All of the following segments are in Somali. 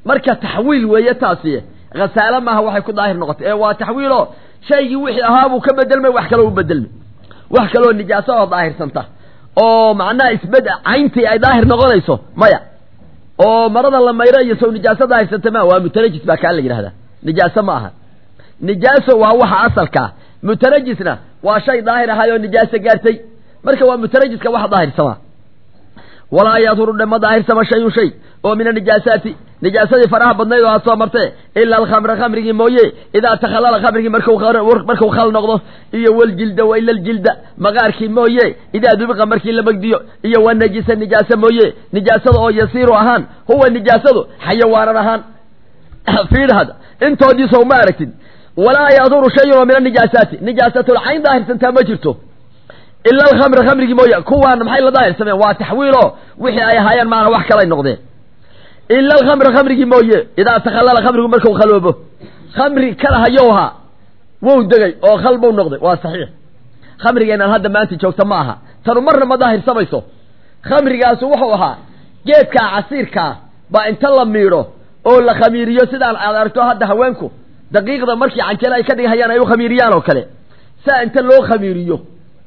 marka taxwiil weeye taasi khasaalo maaha waxay ku daahir noqotay ee waa taxwiiloo shaygii wixii ahaabuu ka bedelmay wax kaloo u bedelmay wax kaloo nijaaso oo daahirsanta oo macnaha isbed cayntii ay daahir noqonayso maya oo marada la mayro iyo sow nijaaso daahirsanta ma waa mutanajis baa kaa la yidhahdaa nijaaso ma aha nijaaso waa waxa asalkaa mutanajisna waa shay daahir ahay oo nijaaso gaartay marka waa mutanajiska waxa daahirsamaa walaa yadhuru dhe ma daahirsama shayun shay oo min anijaasaati nijaasadii faraha badnayd oo aad soo martee ila alkhamra khamrigii mooye idaa takhallala khamrigii markuu khal noqdo iyo waljilda wa ila aljilda maqaarkii mooye idaa dubiqa markii la magdiyo iyo wanajisa nijaasa mooye nijaasada oo yasiiru ahaan huwa nijaasadu xayawaanan ahaan fiidhad intoodiisa uma aragtid walaa yaduru shayun oo min anijaasaati nijaasatulcayn daahirsantaa ma jirto ila alkhamra khamrigii mooye kuwaana maxay la daahirsameen waa taxwiilo wixii ay ahaayeen maana wax kalay noqdeen ila alkhamra khamrigii mooye idaa takhallala khamrigu marku khaloobo khamri kala hayow ahaa wou degay oo khal buu noqday waa saxiix khamrigeenaan hadda maanta joogta ma aha tanu marna ma daahirsamayso khamrigaasu wuxuu ahaa geedkaa casiirkaa baa inta la miidho oo la khamiiriyo sidaan aad aragto hadda haweenku daqiiqda markii canjele ay ka dhigahayaan ay u khamiiriyaan oo kale saa inta loo khamiiriyo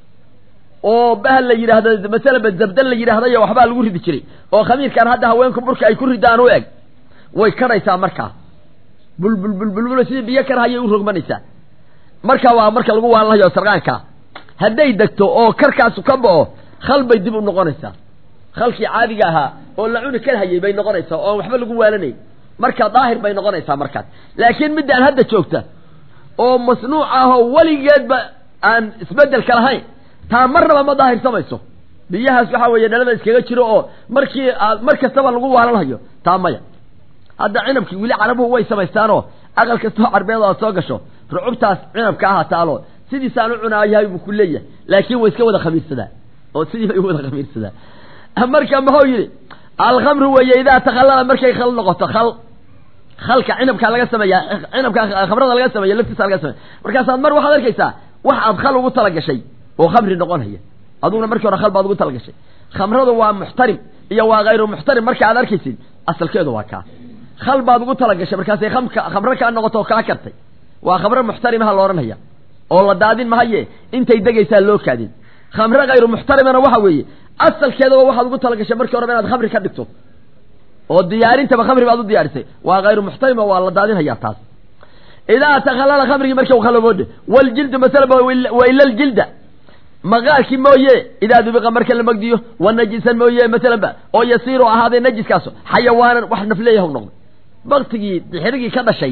oo bahal la yidhaahdo masalaba zabdal la yidhaahdayo waxbaa lagu ridi jiray oo khamiirkan hadda haweenku burka ay ku ridaan u eg way kadhaysaa markaa bulbulbulbulbul sidii biyo karhayay u rogmanaysaa marka waa marka lagu waalanhayo sarqaanka hadday degto oo karkaasu ka bao khal bay dib u noqonaysaa khalkii caadiga ahaa oo la cuni karhayay bay noqonaysaa oo waxba lagu waalanay marka daahir bay noqonaysaa markaas laakiin middaan hadda joogta oo masnuuc ah oo weligeedba aan isbedelka lahayn taa marnaba ma daahirsamayso biyahaas waxaa weeye dhalada iskaga jiro oo markii aad mar kastaba lagu waalanhayo taa maya hadda cinabkii weli carabuhu way samaystaanoo aqal kastoo carbeed aad soo gasho rucubtaas cinabka aha taalo sidiisaan u cunaayahay buu ku leeyahay laakiin way iska wada khamiirsadaa oo sidii bay u wada khamiirsadaa marka muxuu yidhi alkhamru weeye idaa takhallala markay khal noqoto khal khalka cinabkaa laga sameeya cinabka khamrada laga sameeya laftiisa laga sameeya markaasaad mar waxaad arkaysaa wax aad khal ugu talagashay oo khamri noqonaya aduguna markii hore khal baad ugu talagashay khamradu waa muxtarim iyo waa hayru muxtarim marka aad arkaysid asalkeedu waa kaa khal baad ugu talagashay markaasay khamka khamro kaa noqoto oo kaa kartay waa khamro muxtarimaha la odhanaya oo la daadin mahaye intay degaysaa loo kaadin khamro hayru muxtarimana waxa weeye asalkeedaba waxaad ugu talagashay markii horeba inaad khamri ka dhigto oo diyaarintaba khamri baad u diyaarisay waa hayru muxtarima waa la daadinhayaa taas idaa takhallala khamrigii markii u khaloboodhe waljildu masalaba wa ila aljilda maqaarkii mooye idaa dubiqa marka la magdiyo wa najisan mooye masalanba oo yasiiru ahaaday najiskaaso xayawaanan wax nafleeyahu noqday baktigii dixirigii ka dhashay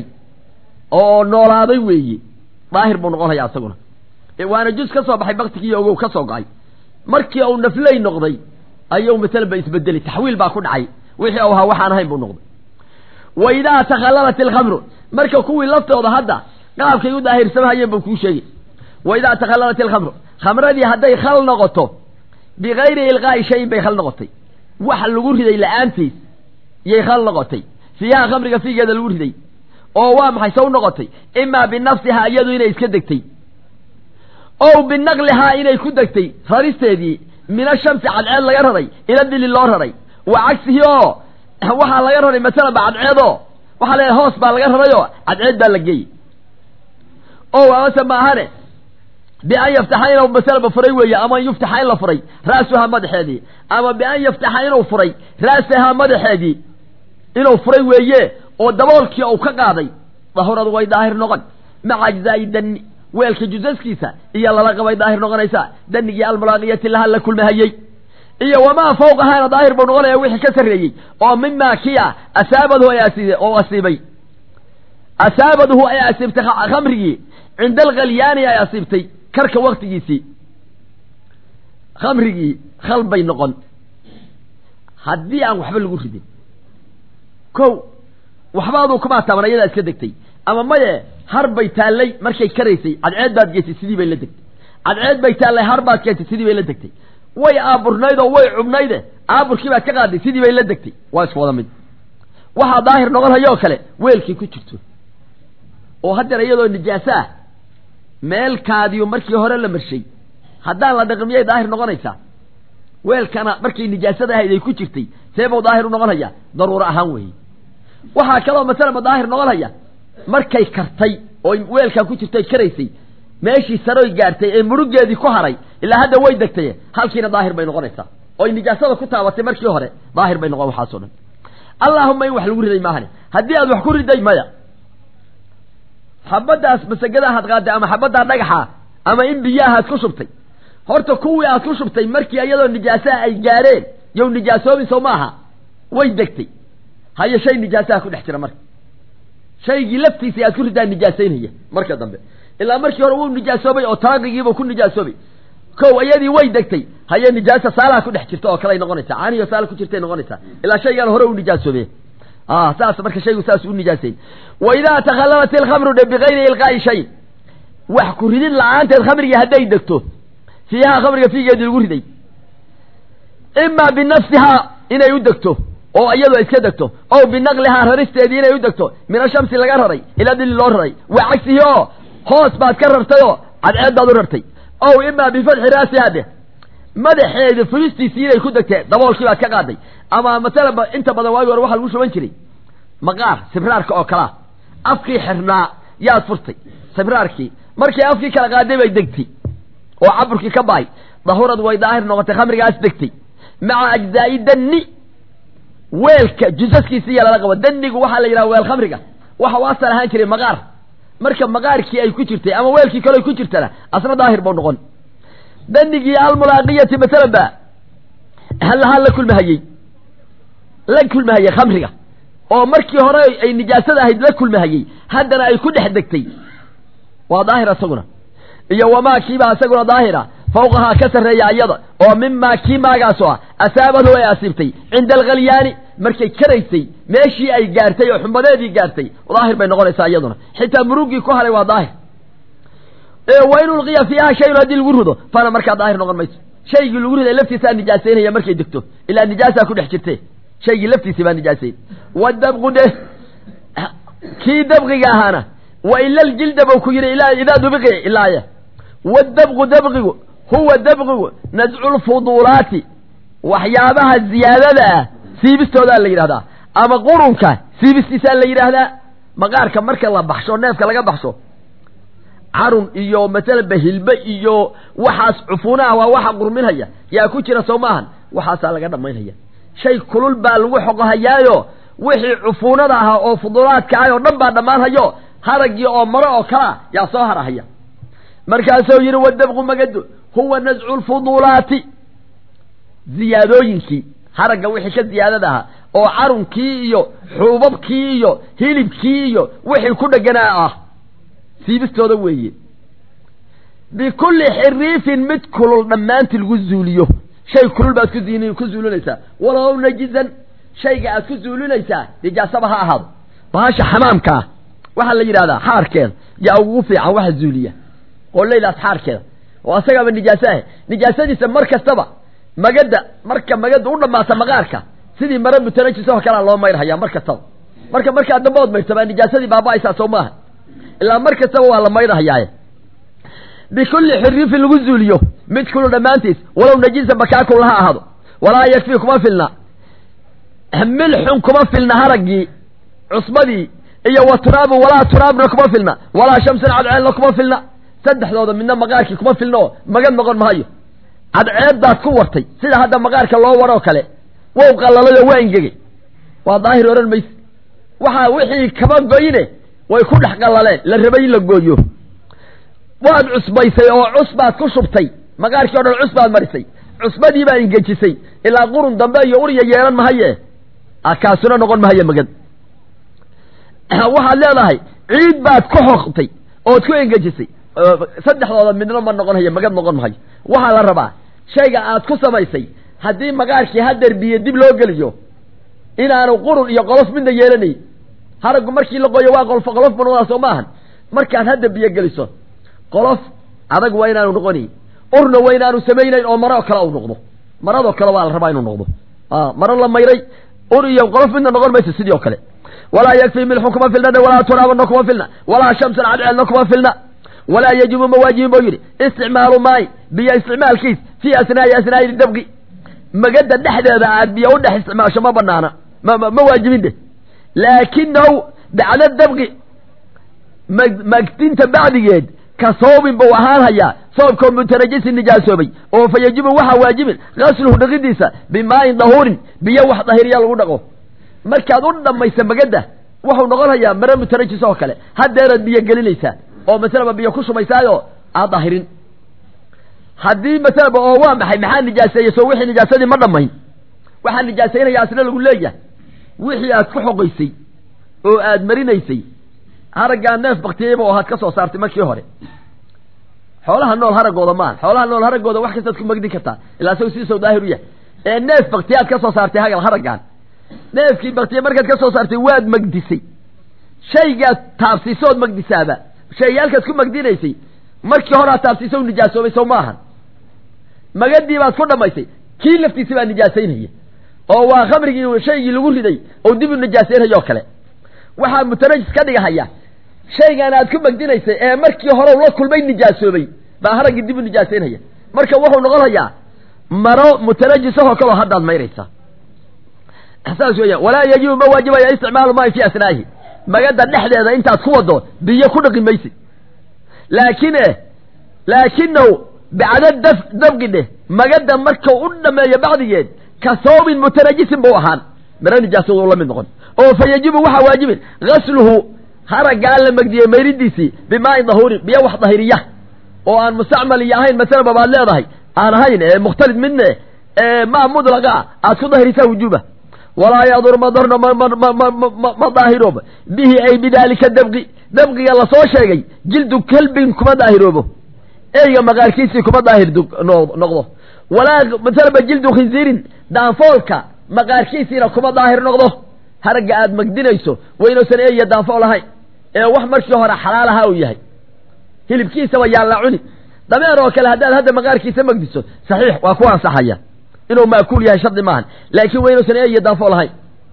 oo noolaaday weeye daahir buu noqon hayaa isaguna waana juz ka soo baxay baktigii ogow ka soo go-ay markii uu nafley noqday ayuu masalanba isbedelay taxwiil baa ku dhacay wixii u ahaa waxaan ahayn buu noqday wa idaa takhallalat ilkhamru marka kuwii laftooda hadda qaabkay u daahirsamahayeen buu kuu sheegay wa idaa takhallalat ilkhamru khamradii hadday khal noqoto bikayri ilqaa'i shayin bay khal noqotay wax lagu riday la-aantiis yay khal noqotay fiiha khamriga fiigeeda lagu riday oo waa maxay saw noqotay imaa binafsihaa iyadu inay iska degtay ow binaqlihaa inay ku degtay raristeedii min ashamsi cadceed laga raray ila dili loo raray wa cagsihi oo waxaa laga raray masalaba cadceedoo waxaa leedahay hoos baa laga rarayoo cadceed baa la geeyey o amase maahane bian yaftaxa inuu masalaba furay weeye ama an yuftaxa in la furay ra'suhaa madaxeedii ama bian yaftaxa inuu furay ra'sahaa madaxeedii inuu furay weeye oo daboolkii uu ka qaaday dahuradu way daahir noqon maca ajzaa'i danni weelka jusaskiisa iyo lala qabay daahir noqonaysaa danigii almulaaqiyati laha la kulmahayey iyo wamaa fawqahaana daahir buu noqonaya wixii ka sarreeyey oo mimaa kia asaabadhu ay asiiday oo asiibay asaabadhu ay asiibtay khamrigii cinda alkhalyaani ay asiibtay karka waktigiisii khamrigii khal bay noqon haddii aan waxba lagu ridin ko waxbaaduu kumaa taaban ayadaa iska degtay ama maye har bay taallay markay karaysay cadceed baad geysay sidii bay la degtay cadceed bay taallay har baad keentay sidii bay la degtay way aaburnayd oo way cubnayde aaburkii baad ka qaaday sidii bay la degtay waa isku wada mid waxaa daahir noqon hayoo kale weelkii ku jirto oo haddeer iyadoo nijaaso ah meelkaadiyu markii hore la marshay haddaan la dhaqin miyay daahir noqonaysaa weelkana markay nijaasada ahayd ay ku jirtay seebuu daahir u noqon hayaa daruuro ahaan weeye waxaa kaloo masalaba daahir noqon haya markay kartay oo weelkaa ku jirtay karaysay meeshii saroy gaartay ee murugeedii ku haray ilaa hadda way degtay halkiina daahir bay noqonaysaa oy nijaasada ku taabatay markii hore daahir bay noqon waxaasoo dhan allaahuma in wax lagu riday maahane haddii aad wax ku riday maya xabaddaas masagada aad qaaday ama xabaddaa dhagaxa ama in biyaha aad ku shubtay horta kuwii aad ku shubtay markii iyadoo nijaasaha ay gaareen yow nijaasoobi soo maaha way degtay haye shay nijaasaha ku dhex jira marka shaygii laftiisii aad ku ridaa nijaasaynaya marka dambe ilaa markii hore wuu nijaasoobay oo taaqigiibuu ku nijaasoobay kow iyadii way degtay haye nijaasa saalaha ku dhex jirta oo kaley noqonaysaa caaniyo saala ku jirtay noqonaysaa ilaa shaygaan hore u nijaasoobe saas marka shaygu saas u nijaasayn wa idaa takhallalat ilkhamru dhe bikayri ilqaa'i shayin wax ku ridin la-aanteed khamrigii hadday degto fiihaa khamriga fiigeedii lagu riday imaa binafsihaa inay u degto oo iyadoo iska degto ow binaqlihaa raristeedii inay u degto min ashamsi laga raray ilaa dili loo raray waa cagsihi oo hoos baad ka rartay oo cadceed baad u rartay ow imaa bifatxi raasihaa dheh madaxeeda furistiisii inay ku degtee daboolkii baad ka qaaday ama masalaba inta badan waagi hore waxaa lagu shuban jiray maqaar sibraarka oo kalaa afkii xirnaa yaad furtay sibraarkii markii afkii kala qaaday bay degtay oo caburkii ka bahay dahurad way daahir noqotay khamrigaas degtay maca ajzaa'i danni weelka jusaskiisi iya lala qabo dannigu waxaa la yidhaha weel khamriga waxa u asal ahaan jiray maqaar marka maqaarkii ay ku jirtay ama weelkii kale ay ku jirtana asna daahir bau noqon danigii almulaaqiyati masalan ba halahaa la kulmahayey la kulmahayey khamriga oo markii hore ay nijaasada ahayd la kulmahayey haddana ay ku dhex degtay waa daahir isaguna iyo wamaa kiibaa isaguna daahira fawqahaa ka sarreeya iyada oo mimaa kii maagaasoo ah asaabadhu ay asiibtay cinda alkhalyaani markay karaysay meeshii ay gaartay oo xumbadeedii gaartay daahir bay noqonaysaa iyaduna xitaa murugii ku haray waa daahir wa in ulqiya fiiha shayun haddii lagu rido fana markaa daahir noqon mayso shaygii lagu riday laftiisaa nijaasaynaya markay degto ilaa nijaasaa ku dhex jirte shaygii laftiisii baa nijaasayn wadabqu dheh kii dabqiga ahaana wa ila ljilda bau ku yidhi ilaa idaa dubiqi ilaaya wadabqu dabqigu huwa dabqigu nadcu lfuduulaati waxyaabaha ziyaadada ah siibistoodaa la yidhahdaa ama qurunka siibistiisaa la yidhaahdaa maqaarka marka la baxsho neefka laga baxsho carun iyo masalaba hilbe iyo waxaas cufuunaha waa waxa qurminhaya yaa ku jira soo maahan waxaasaa laga dhammaynhaya shay kulul baa lagu xoqohayaayo wixii cufuunada ahaa oo fudulaadka ah oo dhan baa dhammaanhayo haragii oo maro oo kalea yaa soo harahaya markaasuu yidhi wadabqu magadu huwa nascu lfuduulaati ziyaadooyinkii haragga wixii ka ziyaadada ahaa oo carunkii iyo xuubabkii iyo hilibkii iyo wixii ku dheganaa ah siibistooda weeye bikulli xiriifin mid kulul dhammaantii lagu zuuliyo shay kulul baad ku ziin ku zuulinaysaa walow najisan shayga aad ku zuulinaysaa nijaasaba ha ahaado bahasha xamaamka ah waxaa la yidhahdaa xaarkeeda yaa ugu fiican waxa zuuliya oo laylaas xaarkeeda oo asagaaba nijaaso ah nijaasadiisa mar kastaba magada marka magada u dhammaata maqaarka sidii mara mutanajis oo kalea loo mayrhayaa mar kastaba marka markaa dambe ood mayrta baa nijaasadii baaba-aysaa soo maaha ilaa mar kastaba waa la maydhahayaaye bikulli xiriifin lagu zuuliyo mid kulu dhammaantiis walow najisan bakaakun laha ahaado walaa yakfii kuma filna milxun kuma filna haraggii cusbadii iyo wa turaabun walaa turaabna kuma filna walaa shamsun cadceedna kuma filna saddexdooda midna maqaarkii kuma filna oo magad noqon mahayo cadceeddaad ku wartay sida hadda maqaarka loo waroo kale wow qallalayoo waa ingegay waa daahir odhan mayse waxaa wixii kaba goyne way ku dhex qallaleen la rabay in la gooyo waad cusbaysay oo cusbaad ku shubtay maqaarkii o dhan cusbaad marisay cusbadii baa ingejisay ilaa qurun dambe iyo urya yeelan mahaye kaasuna noqon mahaye magad waxaad leedahay ciid baad ku xoqtay ood ku engejisay saddexdooda midna ma noqon hayo magad noqon mahayo waxaa la rabaa shayga aad ku samaysay haddii maqaarkii hadeer biyo dib loo geliyo inaanu qurun iyo qolof midna yeelanay haraggu markii la qoyo waa qolfo qolof bu noqdaa soo maahan markaad hadda biyo geliso qolof adag waa inaanu noqonayn urna waa inaanu samaynayn oo maro kale u noqdo maradoo kale waa la rabaa inuu noqdo maro la mayray ur iyo qolof midna noqon mayso sidii oo kale walaa yakfii milxun kuma filna walaa turaabana kuma filna walaa shamsan cadceedna kuma filna walaa yajibu ma waajibin buu yidhi isticmaalu maay biyo isticmaalkiis fii asnaa'i asnaa'i dabqi magada dhexdeeda aad biyo u dhex isticmaasho ma banaana ma ma waajibin de laakinahu bacda dabqi magdinta bacdigeed ka soobin buu ahaan hayaa soobkoo mutanajisin nijaasoobay oo fa yajibu waxaa waajibin gasluhu dhaqidiisa bimaayin dahuurin biyo wax dahiriya lagu dhaqo markaad u dhammaysa magadda wuxuu noqon hayaa mare mutanajis oo kale haddeeraad biyo gelinaysaa oo masalaba biyo ku shubaysaayo aad dahirin haddii masalaba oo waa maxay maxaa nijaaseeye soo wixii nijaasadii ma dhammayn waxaa nijaasaynaya asna lagu leeyahay wixii aad ku xoqaysay oo aad marinaysay haraggaa neef baktiyeyba oo aad ka soo saartay markii hore xoolaha nool haragooda maaha xoolaha nool haragooda wax kastaad ku magdin kartaa ilaa isagu sidiisau daahir u yahay ee neef baktiyaad ka soo saartay hagal haraggaan neefkii baktiye markaad ka soo saartay waad magdisay shaygaad taabsiisood magdisaaba shaygaalkaad ku magdinaysay markii hore aad taabsiiso nijaasoobay sow ma ahan magadii baad ku dhammaysay kii laftiisi baa nijaasaynaya oo waa khamrigii shaygii lagu riday oo dib u nijaasaynaya oo kale waxaa mutanajis ka dhigahaya shaygan aad ku magdinaysay ee markii hore la kulmay nijaasoobay baa haraggii dib u nijaasaynaya marka wuxuu noqon hayaa maro mutanajisahoo kaloo haddaad mayraysaa saas weeyaan walaa yajibu ma waajibaya isticmaalu maain fi asnaa'ihi magada dhexdeeda intaad ku wado biyo ku dhaqi maysid laakin laakinahu bacda daf dabqi dheh magada markau u dhameeyo bacdigeed ka soobin mutanajisin buu ahaan maro nijaasadu la mid noqon oo fa yajibu waxaa waajibin gasluhu haraggaa la magdiyey mayridiisii bimaain dahuurin biyo wax dahiriya oo aan mustacmal iyo ahayn masalaba baad leedahay aan ahayn ee mukhtalid midne ee maa mudlaqa aad ku dahirisaa wujuuba walaa yadur madarno ma daahiroobo bihi ay bidaalika dabqi dabqiga lasoo sheegay jildu kalbin kuma daahiroobo eyga maqaarkiisii kuma daahir noqdo walaa masalaba jildu khinziirin daanfoolka maqaarkiisiina kuma daahir noqdo haragga aad magdinayso waynuusan eeya daanfool ahayn ee wax markii hore xalaal ahaa uu yahay hilibkiisaba yaan la cuni dameer oo kale haddaad hadda maqaarkiisa magdiso saxiix waa ku ansaxaya inuu maakuul yahay shardi maahan laakiin waynuusan eeya daanfool ahayn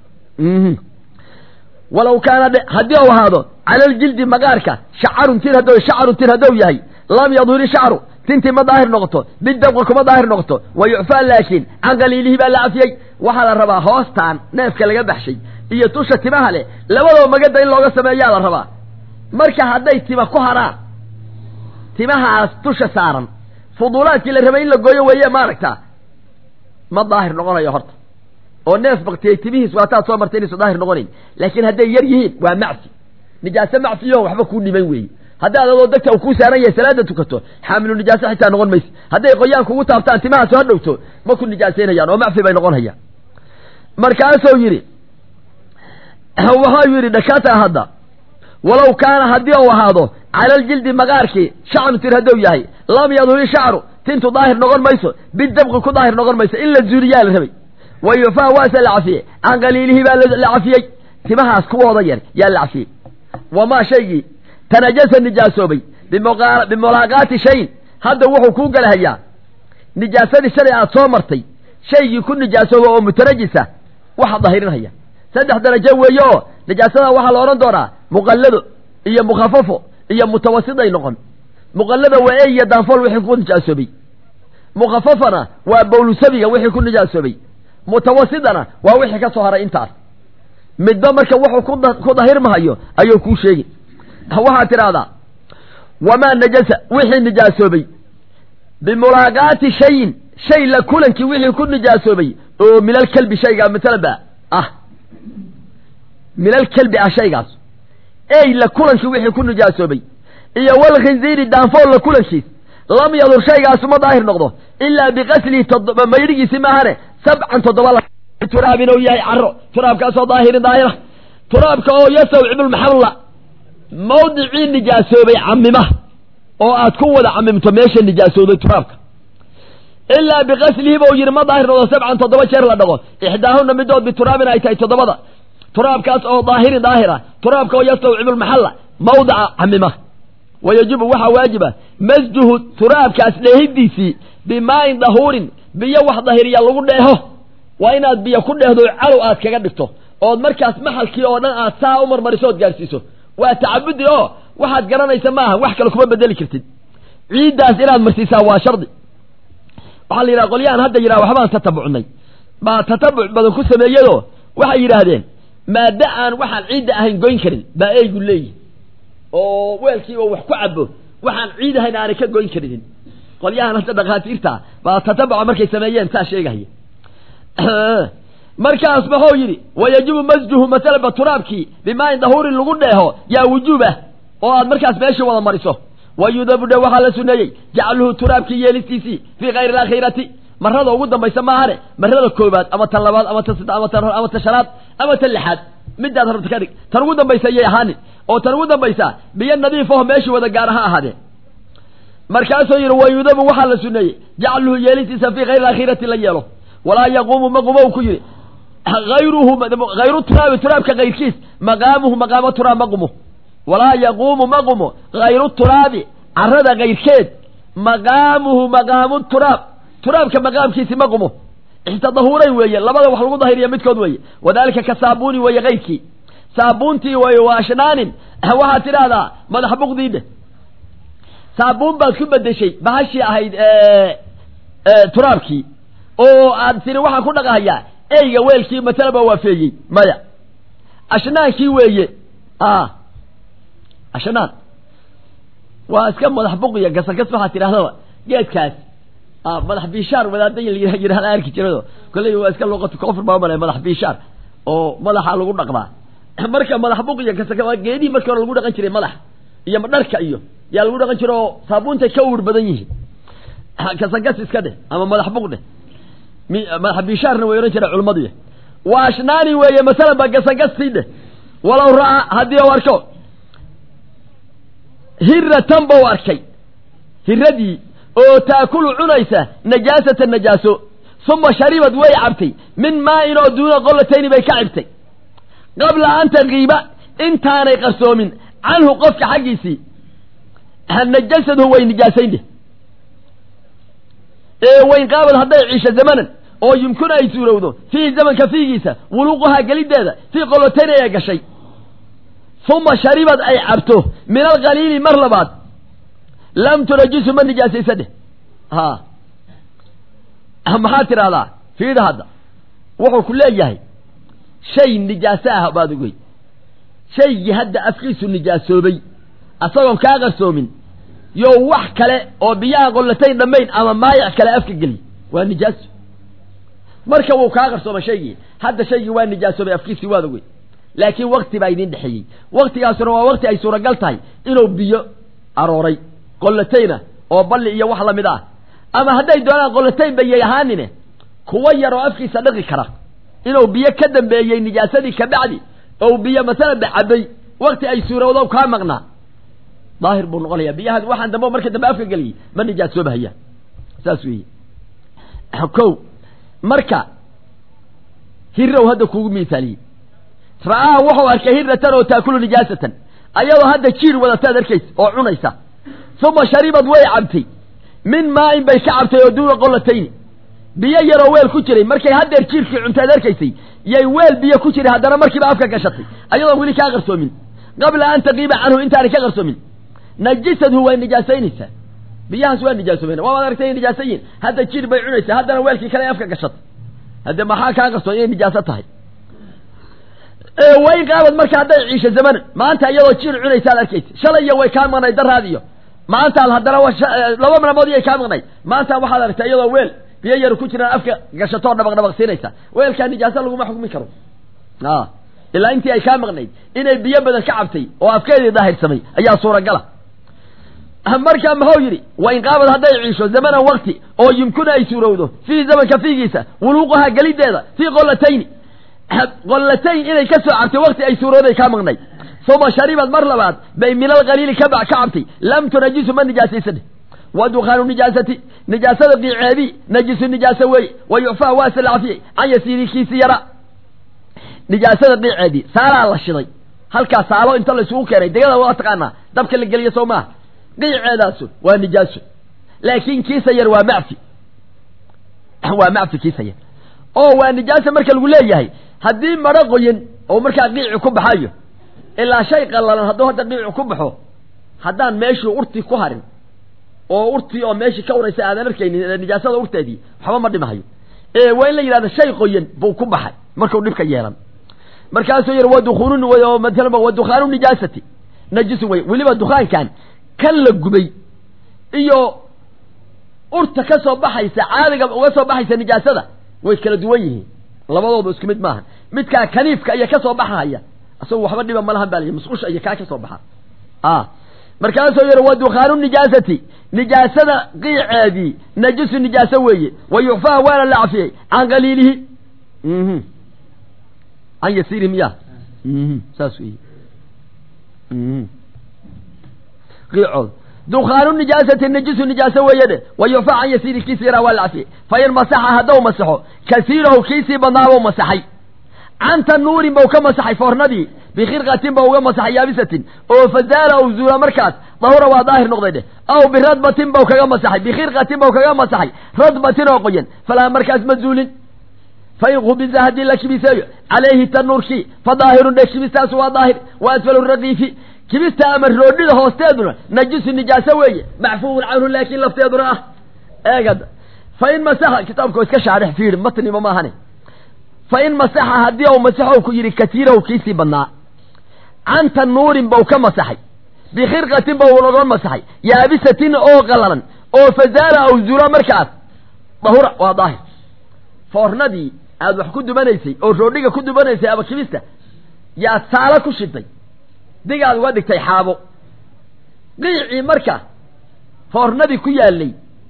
walaw kaana haddii u ahaado cala ljildi maqaarka shacarun tir haddou shacarun tir haddou yahay lam yadhuri shacru tintii ma daahir noqoto bidabqa kuma daahir noqoto wa yucfaa laakiin can qaliilihi baa la cafiyey waxaa la rabaa hoostaan neefka laga baxshay iyo tusha timaha leh labadoo magada in looga sameeyaa la rabaa marka hadday tima ku haraan timahaas tusha saaran fuduulaadkii la rabay in la gooyo weeye maaragtaa ma daahir noqonayo horta oo neef baktiyey timihiis waataad soo martay inaysu daahir noqonayn laakiin hadday yar yihiin waa macfi nijaase macfiyo waxba kuu dhiman weeye haddaad adoo degta uu kuu saaran yahay salaada tukato xaamilu nijaaso xitaa noqon mayse hadday qoyaan kugu taabtaan timaha soo dhowto ma ku nijaasaynayaan oo macfi bay noqon hayaan markaasuu yidhi waxau yidhi dhakata hadda walow kaana haddii uu ahaado cala aljildi maqaarkii shacru tir hadduu yahay lam yadhuri shacru tintu daahir noqon mayso bidabqi ku daahir noqon mayso in la zuuriyaa la rabay wa yufaa waase la cafiyey can qaliilihi baa la cafiyey timahaas kuwooda yar yaa la cafiyey wamaa shaygii tanajasa nijaasoobay bimulaaqaati shayin hadda wuxuu kuu galahayaa nijaasadii shalay aad soo martay shaygii ku nijaasoobay oo mutanajisa waxa dahirinhaya saddex darajo weeye oo nijaasada waxaa la odhan doonaa muqallado iyo mukhafafo iyo mutawasiday noqon muqallada waa e iyo daanfool wixii ku nijaasoobay mukhafafana waa bowlusabiga wixii ku nijaasoobay mutawasidana waa wixii ka soo haray intaas midba marka wuxuu ku dahirmahayo ayuu kuu sheegi waxaad tidhaahdaa wamaa najasa wixii nijaasoobay bimulaaqaati shayin shay la kulankii wixii ku nijaasoobay oo minal kelbi shaygaa matalaba ah minal kelbi ah shaygaas ey la kulankii wixii ku nijaasoobay iyo walkhinziiri daanfool la kulankiis lam yadur shaygaasu ma daahir noqdo ilaa biqaslihi toddoba maydhigiisi maahane sabcan toddoba turaab inuu yahay caro turaabkaasoo daahirin daahira turaabka oo yastawcibulmaxalla mawdicii nijaasoobay camima oo aad ku wada camimto meesha nijaasooday turaabka ilaa biqaslihi buu yidhi ma daahir noqdo sabcan toddoba jeer la dhaqo ixdaahuna midood bituraabin ay tahay toddobada turaabkaas oo daahirin daahira turaabka oo yastawcibulmaxalla mawdica camima wa yajibu waxaa waajiba masjuhu turaabkaas dheehidiisii bimaayin dahuurin biyo wax dahiriya lagu dheeho waa inaad biyo ku dheehdo calow aad kaga dhigto ood markaas maxalkii oo dhan aad saa u marmariso ood gaadhsiiso waa tacabudi oo waxaad garanaysa maaha wax kale kuma bedeli kartid ciiddaas inaad marsiisaa waa shardi waxaa la yidhaha qolyahan hadda yidhaha waxbaan tatabucnay baa tatabuc badan ku sameeyado waxay yidhaahdeen maaddo aan waxaan ciidda ahayn goyn karin baa eygu leeyihi oo weelkiiba wax ku cabo waxaan ciid ahayn aanay ka goyn karinin qolyahan hadda dhakhaatiirta baa tatabaca markay sameeyeen saa sheegahaya markaas maxuu yidhi wayajibu masjuhu masalaba turaabkii bimaain dahuurin lagu dheeho yaa wujuubah oo aad markaas meeshii wada mariso wayudabu dhe waxaa la suneeyey jacluhu turaabkii yeelistiisii fii kayri alaakhirati marada ugu dambaysa maahane marada koobaad ama tan labaad ama tan saddex ama tan hor ama tan shanaad ama tan lixaad midaad rabta ka dhig tan ugu dambaysa ayay ahaanin oo tan ugu dambaysa biyo nadiifaho meeshii wada gaara ha ahaadee markaasuu yidhi wayudabu waxaa la suneeyey jacluhu yeelistiisa fii kayri alaakhirati la yeelo walaa yaquumu maqumow ku yidhi ayruhu hayru turaabi turaabka kayrkiis maqaamuhu maqaamo turaab maqumo walaa yaquumu maqumo hayru turaabi carada kayrkeed maqaamuhu maqaamu turaab turaabka maqaamkiisi maqumo ixtadahuuray weeye labada wax lagu dahiriya midkood weeye wadalika ka saabuuni weeye kayrkii saabuuntii weeye waa ashnaanin waxaad tidhaahdaa madax buqdiidhe saabuun baad ku bedeshay bahashii ahayd turaabkii oo aad tiri waxaan ku dhaqahayaa eyga weelkii masalaba waafeeyey maya ashnaankii weeye ashnaan waa iska madax buqiya gasagas waxaad tidhahdaba geedkaas madax biishaar wadaada yidhahda arki jirado kolley waa iska luqatu kofr baa malay madax biishaar oo madaxa lagu dhaqdaa marka madax buqiya gasaka waa geedihii markii hore lagu dhaqan jiray madax iyo dharka iyo yaa lagu dhaqan jira oo saabuuntay ka uur badan yihiin kasagas iska dheh ama madax buq dheh madax biishaarna way ohan jira culimmadu waa ashnaani weeye masalan ba gasagastii dheh walow ra'a haddii u arko hiratan bau arkay hiradii oo taakulu cunaysa najaasata najaaso uma sharibad way cabtay min maa-in oo duuna qolatayni bay ka cabtay qabla an taqiiba intaanay qarsoomin canhu qofka xaggiisii najasadhu way nijaasayn dheh ee waynqaabad hadday ciisho zamanan oo yumkinu ay suurowdo fiihi zamanka fiigiisa wuluuquhaa gelideeda fii qolotayn ay gashay uma sharibad ay cabto min alqaliili mar labaad lam tunajisu ma nijaasaysa dheh ha maxaad tidhahdaa fiida hadda wuxuu ku leeyahay shay nijaaso ah baad ogey shaygii hadda afkiisu nijaasoobay asagoon kaa qarsoomin yo wax kale oo biyaha qollatayn dhammayn ama maayac kale afka geliy waa nijaaso marka wuu kaa qarsooma shaygii hadda shaygii waa nijaasoobay afkiisii waad ogey laakiin wakti baa idiin dhexeeyey waktigaasuna waa wakti ay suuragal tahay inuu biyo arooray qollatayna oo balli iyo wax lamid ah ama hadday doonaan qollatayn bayay ahaanine kuwa yar oo afkiisa dhaqi kara inuu biyo ka dambeeyey nijaasadii kabacdi ou biyo masalan ba cabay wakti ay suurowdo kaa maqnaa daahir buu noqonayaa biyahan waxaan dambe marka dambe afka geliyey ma nijaasoobahaya saas weeye ko marka hirow hadda kuugu miisaaliyey ra'aha wuxuu arkay hiratan oo taakulu nijaasatan ayadoo hadda jiir wadataad arkaysa oo cunaysa uma sharibad way cabtay min maa-in bay ka cabtay oo duuna qolatayni biyo yaroo weel ku jiray markay haddeer jiirkii cuntaad arkaysay yay weel biyo ku jiray haddana markiiba afka gashatay ayadoon weli kaa qarsoomin qabla an taqiiba canhu intaanay ka qarsoomin najisadhu way nijaasaynaysaa biyahaas waa nijaasoobeen waaad aragtay inay nijaaso yihin hadda jiir bay cunaysaa haddana weelkii kale afka gashatay hadde maxaa kaa qarsoon inay nijaaso tahay wayn qaabad marka hadday ciisho zamanan maanta iyadoo jiir cunaysaad arkaysa shalay iyo way kaa maqnay daraad iyo maantaad haddana laba maalmood iyay kaa maqnay maanta waxaad aragtay iyadoo weel biyo yar ku jiraan afka gashatoo dhabaq dhabaq siinaysa weelkaa nijaaso laguma xukmi karo ilaa intii ay kaa maqnayd inay biyo badan ka cabtay oo afkeedii daahirsamay ayaa suuragala markaa muxuu yidhi wain qaabad hadday ciisho zamanan wakti oo yumkinu ay suurowdo fiihi zamanka fiigiisa wuluuquhaa gelideeda fii qolatayni qollatayn inay ka soo cabtay wakti ay suurooday kaa maqnay uma sharibad mar labaad bay min alqaliili ka ka cabtay lam tunajisu ma nijaasaysane wa dukhaanu nijaasati nijaasada qiiceedii najisu nijaaso weeye wa yucfaa waa se la cafiyey can yasiirikiisi yara nijaasada qiiceedii saalaa la shiday halkaa saalo inta laysugu keenay degada waa taqaanaa dabka la geliyo soo maaha qiiceedaasu waa nijaaso laakiin kiisa yar waa macfi waa macfi kiisa yar oo waa nijaasa marka lagu leeyahay haddii maro qoyan oo markaa qiici ku baxayo ilaa shay qallalan hadduu hadda qiici ku baxo haddaan meeshii urti ku harin oo urtii oo meeshii ka uraysa aadan arkaynin nijaasada urteedii waxba ma dhimahayo ee waa in la yidhahda shay qoyan buu ku baxay markuu dhibka yeelan markaasuu yidhi wadukuunu maala wadukhaanu nijaasati najisun wey weliba dukaankan kan la gubay iyo urta ka soo baxaysa caadiga uga soo baxaysa nijaasada way kala duwan yihiin labadooda isku mid maaha midkaa kaniifka iyo ka soo baxahaya isagu waxba dhiba malahan baa layihi musqusha iyo kaa ka soo baxa a markaasuu yihi wa dukhaanu nijaasati nijaasada qiiceedii najisu nijaaso weeye wa yucfaha waana la cafiyey can qaliilihi can yasiiri miya saas wey qiicood dukhaanu nijaasati najisu nijaaso weeye dhe wa yucfa can yasiiri kiisi yaraa waa la cafiyey fain masaxa haddou masaxo kasiirahu kiisii badnaabou masaxay can tanuurin bau ka masaxay foornadii bikhirqatin ba uga masaxay yaabisatin oo fazaala ou zuula markaas dahura waa daahir noqday dheh aw biradbatin bau kaga masaxay bikhirqatin bau kaga masaxay radbatin oo qoyan falaa markaas ma zuulin fain khubisa haddii la kibiseeyo calayhi tanuurkii fa daahirun dhe kibistaasu waa daahir wa asfalu raqiifi kibista ama roodhida hoosteeduna najisu nijaaso weeye macfuun canhu laakiin lafteeduna ah eegada fain masaxa kitaabka iska shaarix fiiri matniba maahane fain masaxa haddii ou masaxow ku yidhi katiirahu kiisii badnaa can tanuurin bau ka masaxay bikhirqatin bau laga masaxay yaabisatin oo qalalan oo fazaala aw zula markaas dahura waa daahir foornadii aad wax ku dubanaysay oo roodhiga ku dubanaysay ama kibista yaad saalo ku shiday digaad uga dhigtay xaabo qiicii marka foornadii ku yaalay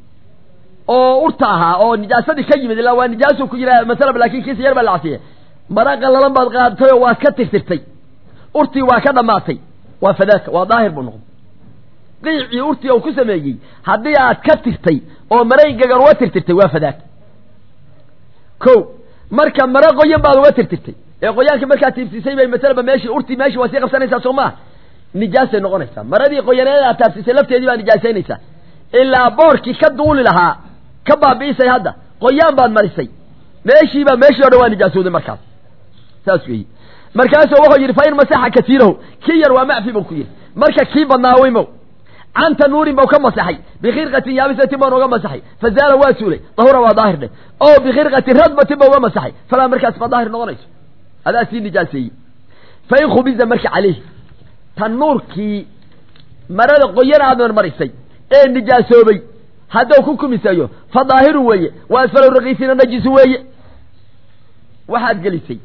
oo urta ahaa oo nijaasadii ka yimid ilaa waa nijaasu ku yira masalaba laakin kiisa yar baa la cafiyey mara qalalan baad qaadatay oo waad ka tirtirtay urtii waa ka dhammaatay waa fadaaka waa daahir buu noqday qiicii urtii uu ku sameeyey haddii aad ka tirtay oo maray gagan uga tirtirtay waa fadaaka ko marka mara qoyan baad uga tirtirtay ee qoyaanka markaad tiibsiisay bay masalaba meeshii urtii meeshii waa sii qabsanaysaa soo maa nijaasay noqonaysaa maradii qoyaneed aad taabsiisay lafteedii baa nijaasaynaysaa ilaa boorkii ka duuli lahaa ka baabi'isay hadda qoyaan baad marisay meeshiibaa meeshii o dhan waa nijaasooday markaas saas weeye markaasuu wuxuu yidhi fa in masaxa kasiirahu kii yar waa macfi buu ku yidhi marka kii badnaa weymow can tanuurin bau ka masaxay bikhirqatin yaabisatin baan uga masaxay fazaala waa suulay dahura waa daahir dheh oo bikhirqatin radbatin ba uga masaxay falaa markaas ma daahir noqonayso adaa sii nijaaseeyey fa in khubisa marka caleyhi tanuurkii marada qoyan aad marmarisay ee nijaasoobay haddou ku kumiseeyo fa daahiru weeye wa asfalo raqiisina najisu weeye waxaad gelisay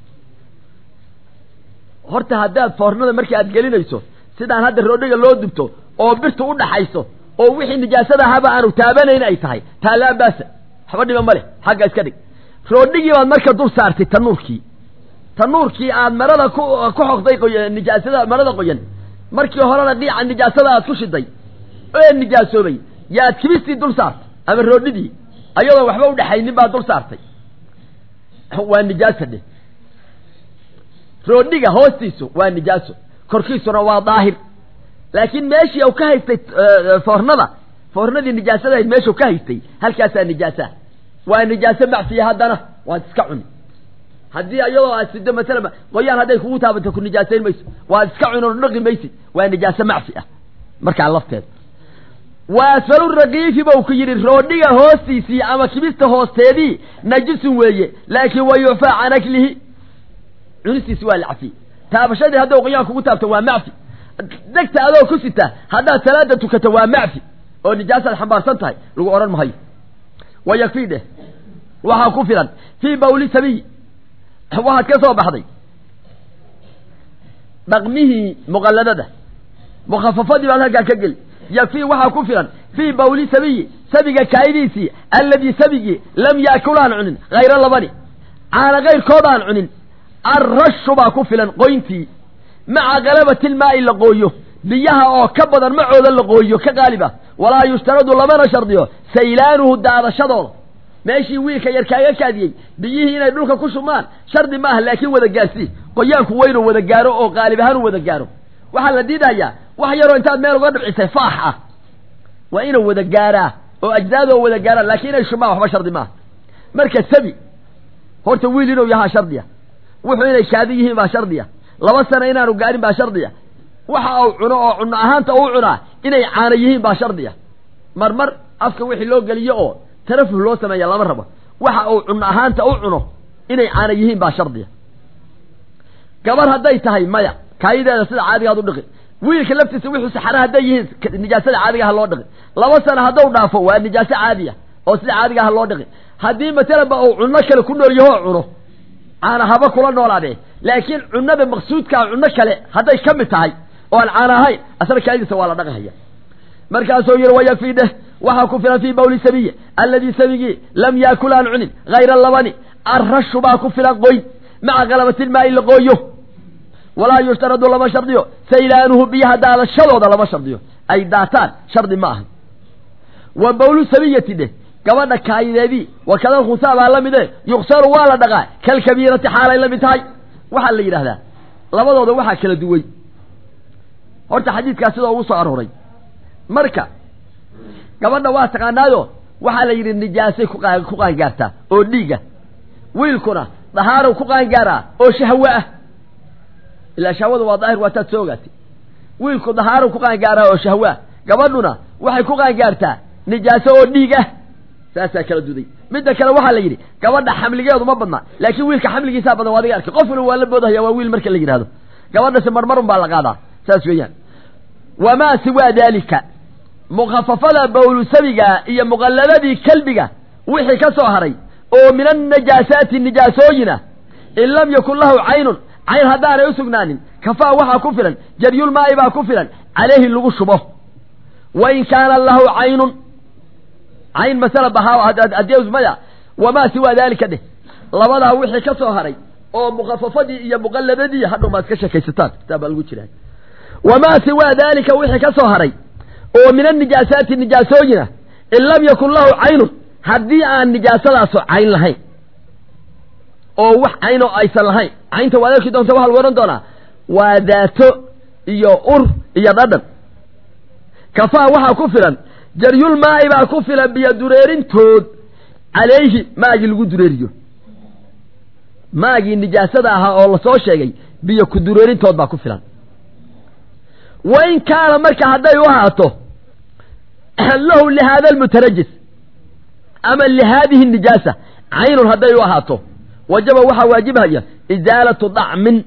horta haddaad foornada markii aad gelinayso sidaan hadda roodhiga loo dubto oo birtu u dhaxayso oo wixii nijaasada ahaba aanu taabanayn ay tahay taa laa baasa waxba dhiba ma leh xagga iska dhig roodhigii baad marka dul saartay tanuurkii tanuurkii aad marada ku ku xoqday nijaasada marada qoyan markii horena dhiica nijaasada aad ku shiday ee nijaasoobay yaad kibistii dul saartay ama roodhidii ayadoon waxba udhexaynin baad dul saartay waa nijaasa dheh roodhiga hoostiisu waa nijaaso korkiisuna waa daahir laakiin meeshii u ka haystay foornada foornadii nijaasadahayd meeshuu ka haystay halkaasaa nijaasa waa nijaaso macfiya haddana waad iska cuni haddii iyadoo aad sido masalama qoyaan hadday kugu taabanto ku nijaasayn mayso waad iska cuni oo dhaqi maysid waa nijaaso macfi ah markaa lafteeda wa asfalu raqiifi bau ku yidhi roodhiga hoostiisii ama kibista hoosteedii najisun weeye laakiin wa yucfaa can aklihi cunistiisi waa la cafiyey taabashadii haddou qoyaan kugu taabto waa macfi degta adoo ku sita haddaad salaada tukato waa macfi oo nijaasaad xambaarsan tahay lagu odhan mahayo wa yakfii dheh waxaa ku filan fii bawli sabiy waxaad ka soo baxday dhaqmihii muqalladada mukhafafadii baad halkaa ka geli yakfii waxaa ku filan fii bawli sabiyi sabiga kaayidiisii alladii sabigii lam yaakul aan cunin hayro labani caana kayrkood aan cunin arrashu baa ku filan qoyntii maca galabatilmaa'i la qooyo biyaha oo ka badan macooda la qooyo ka qaalib ah walaa yushtaradu lamana shardiyo saylaanuhu daadashadooda meeshii wiilka yar kaaga kaadiyey biyihii inay dhulka ku shubmaan shardi maaha laakiin wada gaarsii qoyaanku waa inuu wada gaaro oo qaalib ahaan u wada gaaro waxaa la diidayaa wax yaroo intaad meel uga dhibcisay faax ah waa inuu wada gaaraa oo ajzaadoo wada gaaraan laakiin inay shubmaan waxba shardi maaha marka sabi horta wiil inuu yahaa shardiya wuxuu inay kaadi yihiin baa shardiya laba sana inaanu gaarin baa shardiya waxa uu cuno oo cuno ahaanta uu cunaa inay caana yihiin baa shardiya marmar afka wixii loo geliyo oo tarafuh loo sameeya lama rabo waxa uu cuno ahaanta u cuno inay caana yihiin baa shardiya gabar hadday tahay maya kaayideeda sida caadigaad u dhiqi wiilka laftiisa wixuu saxara hadday yihiin nijaasada caadiga ha loo dhiqi laba sano hadduu dhaafo waa nijaaso caadiya oo sida caadiga ha loo dhiqi haddii masalanba uu cunno kale ku nool yahoo cuno caana haba kula noolaadee laakiin cunada maqsuudkaa cunno kale hadday ka mid tahay oo aan caana ahayn asna kaadiisa waa la dhaqahaya markaasuu yihi wayakfii dheh waxaa ku filan fii bawli sabiyi alladii sabigii lam yaakul aan cunin hayra labani arrashu baa ku filan qoyn maca kalabatilmaa'i la qooyo walaa yushtaradu lama shardiyo saylaanuhu biyaha daadashadooda lama shardiyo ay daataan shardi ma aha wa bawlu sabiyati dheh gabadha kaayideedii wakada khunsaa baa la mide yuksaru waa la dhaqaa kalkabiirati xaalay la mid tahay waxaa la yidhahdaa labadooda waxaa kala duway horta xadiidkaas sidoo ugu soo arooray marka gabadha waa taqaanaayo waxaa la yidhi nijaasay ku qaangaartaa oo dhiiga wiilkuna dahaarow ku qaangaaraa oo shahwe ah ilaa shahwada waa daahir waa taad soo ogaatay wiilku dahaarow ku qaangaaraa oo shahwe ah gabadhuna waxay ku qaangaartaa nijaaso oo dhiig ah saasaa kala duday midda kale waxaa la yidhi gabadha xamligeedu ma badna laakiin wiilka xamligiisaa badan waa adiga arkay qof waliba waa la boodahaya waa wiil marka la yidhahdo gabadhase marmarun baa la qaadaa saas weeyaan wamaa siwaa daalika mukhafafada bawlusabiga iyo muqalladadii kelbiga wixii ka soo haray oo min annajaasaati nijaasooyina in lam yakun lahu caynun cayn haddaanay u sugnaanin kafaa waxaa ku filan jaryulmaa'i baa ku filan calayhi lagu shubo wa in kaana lahu caynun cayn masala bahaadmaya wamaa siwaa daalika dheh labadaa wixii ka soo haray oo mukhafafadii iyo muqalladadii hadhow maad ka sheekaysataan kitaab baa lagu jiraa wamaa siwaa daalika wixii ka soo haray oo min annijaasaati nijaasooyina in lam yakun lahu caynun haddii aan nijaasadaaso cayn lahayn oo wax caynoo aysan lahayn caynta waad arki doonta waxaa lagu odhan doonaa waa daato iyo ur iyo dhadhan kafaa waxaa ku filan jaryulmaa'i baa ku filan biyo dureerintood calayhi maagii lagu dureeriyo maagii nijaasada ahaa oo lasoo sheegay biyo ku dureerintood baa ku filan wa in kaana marka hadday u ahaato lahu lihaada almutarajis ama lihaadihi nijaasa caynun hadday u ahaato wajaba waxaa waajibhaya isaalatu dacmin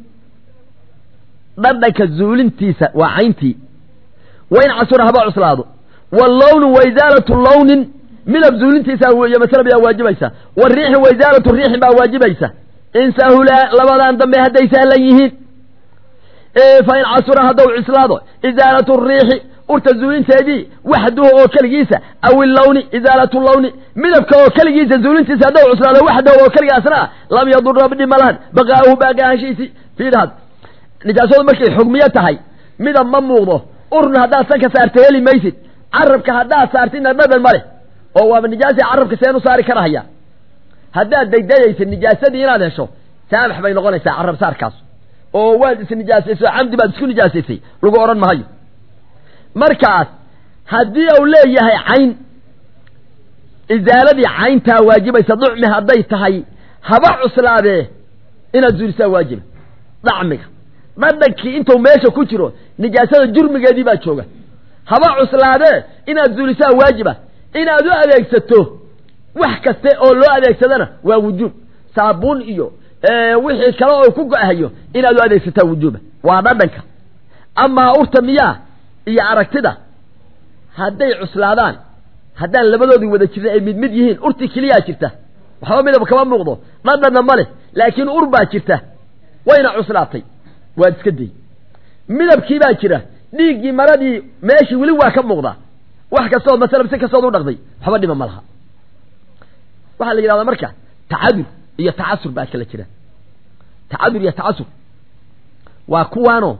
dhadhanka zuulintiisa waa cayntii wa in casura haba cuslaado wallownu wa isaalatu lownin midab zuulintiisa weeye masala bayaa waajibaysa wariixi wa isaalatu riixin baa waajibaysa in sahulaa labadan dambe hadday sahlan yihiin fa in casura haddau cuslaado isaalatu riixi urta zuulinteedii waxduhu oo keligiisa aw illawni isaalatu lawni midabka oo keligiisa zuulintiisa haddau cuslaado waxdahu oo keligaasna ah lam yadura dhima lahan baqaa'uhu baaqi ahaanshiisi fiidhad nijaasadu markay xugmiyo tahay midab ma muuqdo urna haddaad sanka saarta heli maysid carabka haddaad saartidna dhadhan ma leh oo waaba nijaasai carabka seen u saari karahaya haddaad daydayaysa nijaasadii inaad hesho saamax bay noqonaysaa carab saarkaas oo waad isnijaasaysay oo camdi baad isku nijaasaysay lagu odhan mahayo markaas haddii uu leeyahay cayn isaaladii cayntaa waajibaysa ducmi hadday tahay haba cuslaadee inaad zuulisaa waajiba dacmiga dhadhankii intuu meesha ku jiro nijaasada jurmigeedii baa jooga haba cuslaadee inaad zuulisaa waajiba inaad u adeegsato wax kaste oo loo adeegsadana waa wujuub saabuun iyo wixii kale oo ku go-hayo inaad u adeegsataa wujuuba waa dhadhanka amaa urta miyaa iyo aragtida hadday cuslaadaan haddaan labadoodii wada jirin ay mid mid yihiin urtii keliyaa jirta waxba midab kama muuqdo dhadhanna ma leh laakiin ur baa jirta wayna cuslaatay waad iska day midabkii baa jira dhiiggii maradii meeshii weli waa ka muuqdaa wax kastood masalan si kastood u dhaqday waxba dhima ma laha waxaa la yidhahdaa marka tacadur iyo tacasur baa kala jira tacadur iyo tacasur waa kuwaano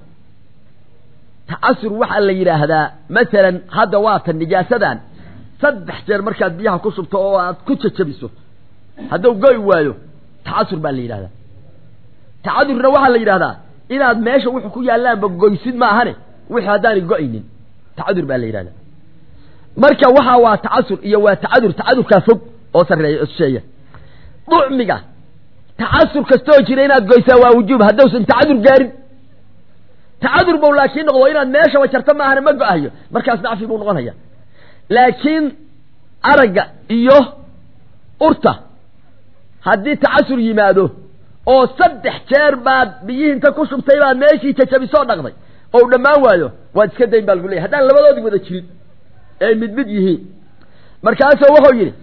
tacasur waxaa la yidhaahdaa masalan hadda waatan nijaasadan saddex jeer markaad biyaha ku shubto oo aad ku jajabiso hadduu goy waayo tacasur baa la yidhahdaa tacadurna waxaa la yidhahdaa inaad meesha wuxuu ku yaallaanba goysid maahane wixii haddaanay go-aynin tacadur baa la yidhahdaa marka waxaa waa tacasur iyo waa tacadur tacadurkaa fog oo sarreeya sheeya ducmiga tacasur kastoo jira inaad goysaa waa wujuub haddausan tacadur gaarin tacadur bow laakiin noqdo inaad meeshaba jarta maahane ma go-ahayo markaas nacfi buu noqonaya laakiin aragga iyo urta haddii tacasur yimaado oo saddex jeer baad biyihii inta ku shubtay baad meeshii jajabisoo dhaqday oo dhammaan waayo waad iska dayn baa lagu leeyahy haddaan labadoodii wada jirin ee mid mid yihiin markaasuu wuxuu yidhi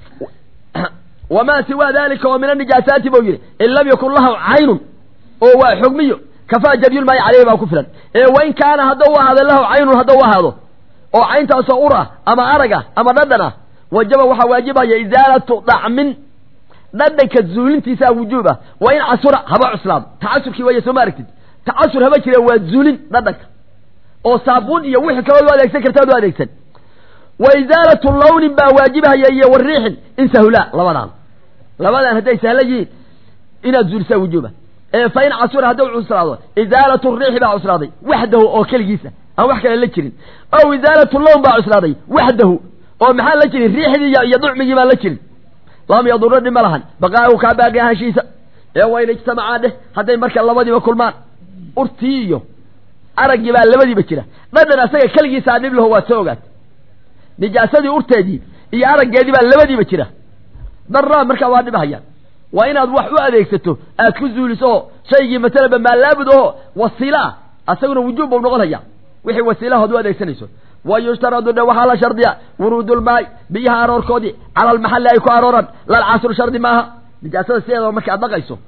wamaa siwaa dalika oo min anijaasaati buu yidhi in lam yakun lahu caynun oo waa xugmiyo kafaa jabyulmaayi caleyhi baa ku filan ee wain kaana hadduu u ahaado lahu caynun hadduu u ahaado oo cayntaasoo ur ah ama arag ah ama dhadhan ah wajaba waxaa waajibaya isaalatu dacmin dhadhanka zuulintiisaa wujuub ah wa in casura haba cuslaado tacasurkii waaya soo ma aragtid tacasur haba jire waa zuulin dhadhanka oo saabuun iyo wixii kaloo u adeegsan kartaad u adeegsan wa isaalatu lawnin baa waajibahaya iyo wariixin in sahulaa labadaan labadaan hadday sahla yihiin inaad zuulisaa wujuuba ee fa in casura hadduu cuslaado isaalatu riixi baa cuslaaday waxdahu oo keligiisa aan wax kale la jirin ow isaalatu lawn baa cuslaaday waxdahu oo maxaan la jirin riixdii iyo ducmigii baan la jirin lam yaduro dhib ma lahan baqaahu kaa baaqi ahaanshiisa ee wayna ijtamacaa dheh hadday marka labadiiba kulmaan urtii iyo araggii baa labadiiba jira dhadhan asaga keligiisaa dhib laho waad soo ogaat nijaasadii urteedii iyo araggeedii baa labadiiba jira daraa markaa waa dhibhayaan waa inaad wax u adeegsato aad ku zuuliso oo shaygii masalaba maalaabud oo wasiila ah asaguna wujuub bau noqon haya wixii wasiilahood u adeegsanayso wa yushtaradu dhe waxaa la shardiya wuruudulmaay biyaha aroorkoodii cala almaxalli ay ku arooran lalcasru shardi maaha nijaasada sideedaba marka aad dhaqayso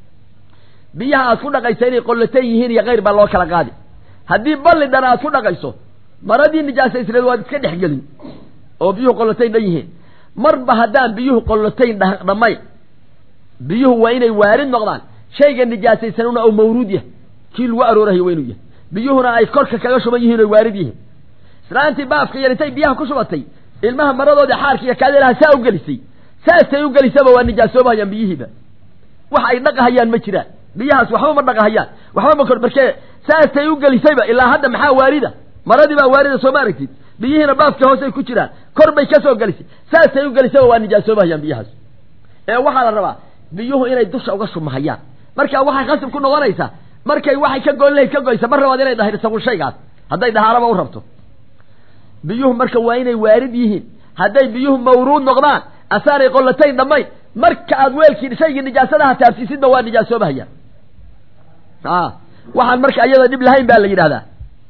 biyaha aad ku dhaqayso inay qollatan yihiin iyo kayr baa loo kala qaadi haddii balli dhan aad ku dhaqayso maradii nijaasaysneed waad iska dhexgelin oo biyuhu qollatayn dhan yihiin marba haddaan biyuhu qollatayn dhammayn biyuhu waa inay waarid noqdaan shayga nijaasaysanuna oo mawruud yahay kii lagu aroorahayo waa inuu yahay biyuhuna ay korka kaga shuban yihiin oy waarid yihiin islaantii baafka yar intay biyaha ku shubatay ilmaha maradoodii xaarka iyo kaadelaha saa u gelisay saasay u gelisaba waa nijaasoobahayaan biyihiiba wax ay dhaqahayaan ma jiraan biyahaas waxba ma dhaqahayaan waxba ma kor markee saasay u gelisayba ilaa hadda maxaa waarida maradii baa waarida soo ma aragtid biyihiina baafka hoosay ku jiraan kor bay ka soo gelisay saasay u gelisaba waa nijaasoobahayaan biyahaas ee waxaa la rabaa biyuhu inay dusha uga shumahayaan marka waxay khasib ku noqonaysaa markay waxay ka goyn lahayd ka goysa mar labaad inay dhahirsagun shaygaas hadday dhahaaraba u rabto biyuhu marka waa inay waarid yihiin hadday biyuhu mawruud noqdaan asaanay qollatayn dhammayn marka aad weelkii shaygii nijaasadaha taabsiisidba waa nijaasoobahayaan a waxaan marka iyada dhib lahayn baa la yidhahdaa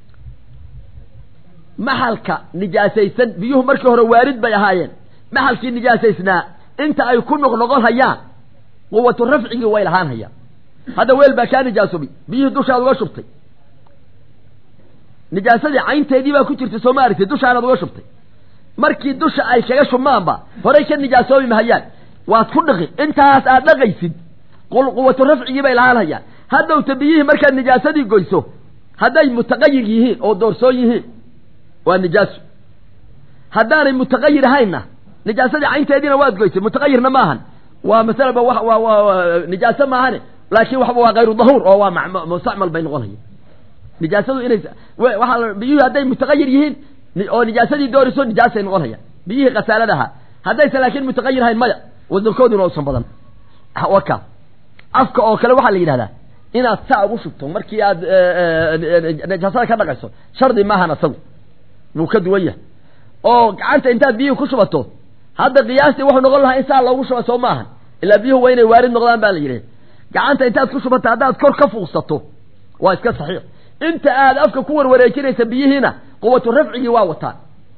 maxalka nijaasaysan biyuhu markii hore waarid bay ahaayeen maxalkii nijaasaysnaa inta ay ku noqnoqon hayaan quwatu rafcigii way lahaan hayaan hadda weel baa kaa nijaasoobay biyihii dushaad uga shubtay nijaasadii caynteedii baa ku jirtay soo ma aragtay dushaanaad uga shubtay markii dusha ay kaga shubmaanba horay ka nijaasoobi mahayaan waad ku dhaqi intaas aad dhaqaysid quwatu rafcigii bay lahaan hayaan haddowta biyihii markaad nijaasadii goyso hadday mutaqayir yihiin oo doorsoon yihiin waa nijaaso haddaanay mutaqayir ahaynna nijaasadii caynteediina waad goysay mutaqayirna maahan waa masalaba waa nijaaso maahane laakiin waxba waa kayru dahuur oo waa mustacmal bay noqonaya nijaasadu inay waaa biyuhi hadday mutaqayir yihiin oo nijaasadii dooriso nijaasay noqonaya biyihii khasaaladaha haddaysan laakiin mutaqayir ahayn maya wadankooduna usan badan waka afka oo kale waxaa la yidhahdaa inaad saa ugu shubto markii aad nijaasada ka dhaqayso shardi maahan asagu wuu ka duwan yahay oo gacanta intaad biyihii ku shubato hadda qiyaastii wuxuu noqon lahaa in saa loogu shuba soo maahan ilaa biyuhu waa inay waarid noqdaan baa la yidhi gacanta intaad ku shubato haddaad kor ka fuuqsato waa iska saxiix inta aad afka ku warwareejinaysa biyihiina quwatu rafcigii waa wataan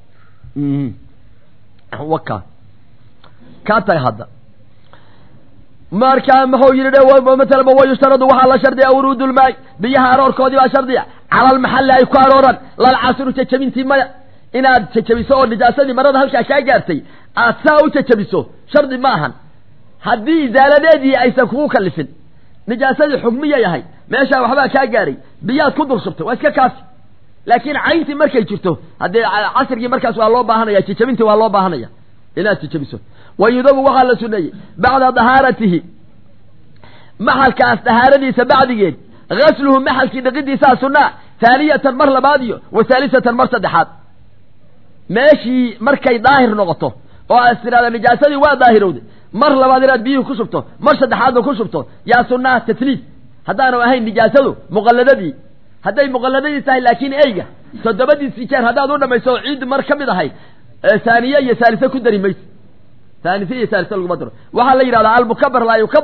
waka kaa taga hadda marka muxuu yidhi matalaba wayushtaradu waxaa la shardiya wuruudulmaay biyaha aroorkoodii baa shardiya cala almaxalli ay ku arooran lalcasru jajabintii maya inaad jajabiso oo nijaasadii marada halkaa kaa gaartay aad saa u jajabiso shardi ma ahan haddii isaaladeedii aysan kugu kalifin nijaasadii xugmiya yahay meeshaa waxbaa kaa gaaray biyaad ku dul shubtay waa iska kaafi laakiin cayntii markay jirto haddee casrigii markaas waa loo baahanaya jajabintii waa loo baahanaya inaad jajabiso wa yudabu waxaa la suneeyey bacda dahaaratihi maxalkaas dahaaradiisa bacdigeed gasluhu maxalkii dhaqidiisaa sunaa haaniyatan mar labaad iyo wa haalisatan mar saddexaad meeshii markay daahir noqoto oo aad tidhahda nijaasadii waa daahirowday mar labaad inaad biyihii ku shubto mar saddexaadba ku shubto yaa sunnaha tatliif haddaanu ahayn nijaasadu muqalladadii hadday muqalladadii tahay laakiin eyga toddobadiisii jeer haddaad u dhamayso oo ciid mar ka mid ahayd haaniye iyo haalise ku dari mayse haanise iyo haalise laguma daro waxaa la yidhahdaa almukabar laa yukabar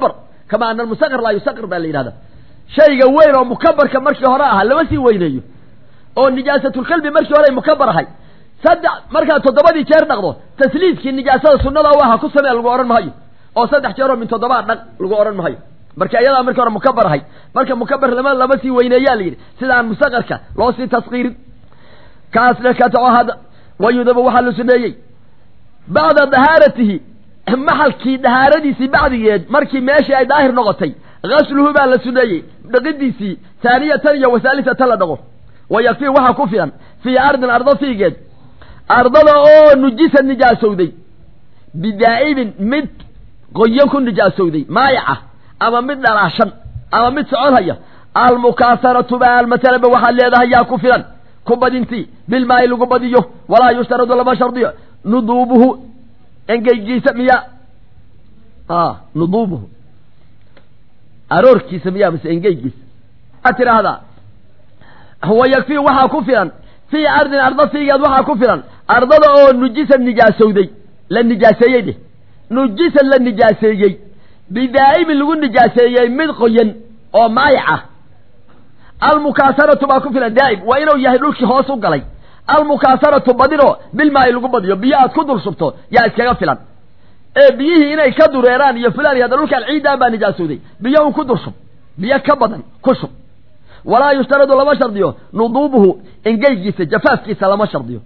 kama ana almusaqir laa yusaqir baa la yidhahda shayga weyn oo mukabarka markii hore ahaa lama sii weyneeyo oo nijaasatulkalbi markii hore ay mukabar ahay saddex markaad toddobadii jeer dhaqdo tasliidkii nijaasada sunnada u ahaa ku samee lagu odhan maayo oo saddex jeeroo min toddobaa dhaq lagu odhan maayo marka iyadaa markii hore mukabar ahay marka mukabar lama lama sii weyneeyaa la yidhi sidaan musaqarka loo sii taskiirin kaasna ka taco hada wayudabu waxaa la suneeyey bacda dahaaratihi maxalkii dahaaradiisii bacdigeed markii meeshii ay daahir noqotay gasluhu baa la suneeyey dhaqidiisii taaniyatan iyo wasaalisatan la dhaqo wa yakfii waxaa ku filan fii ardin ardo fiigeed ardada oo nujisa nijaasowday bidaa'ibin mid qoyan ku nijaasowday maayaca ama mid dhalaashan ama mid soconhaya almukaasaratu baa masalaba waxaad leedahay yaa ku filan ku badintii bilmaayi lagu badiyo walaa yushtaradu lama shardiyo nuduubuhu engeygiisa miya nuduubuhu aroorkiisa miyaa mise engeygiisa waxaad tidhaahdaa wa yakfii waxaa ku filan fii ardin ardo fiigeed waxaa ku filan ardada oo nujisan nijaasowday la nijaaseeyey dheh nujisan la nijaaseeyey bidaa'imin lagu nijaaseeyey mid qoyan oo maayac ah almukaasaratu baa ku filan daa'im waa inuu yahay dhulkii hoos u galay almukaasaratu badinoo bilmaayi lagu badiyo biyo aad ku dul shubto yaa iskaga filan ee biyihii inay ka dureeraan iyo fulaan iyo hadda dhulkaan ciiddaan baa nijaasowday biyo un ku dul shub biyo ka badan ku shub walaa yushtaradu lama shardiyo nuduubuhu engeygiisa jafaafkiisa lama shardiyo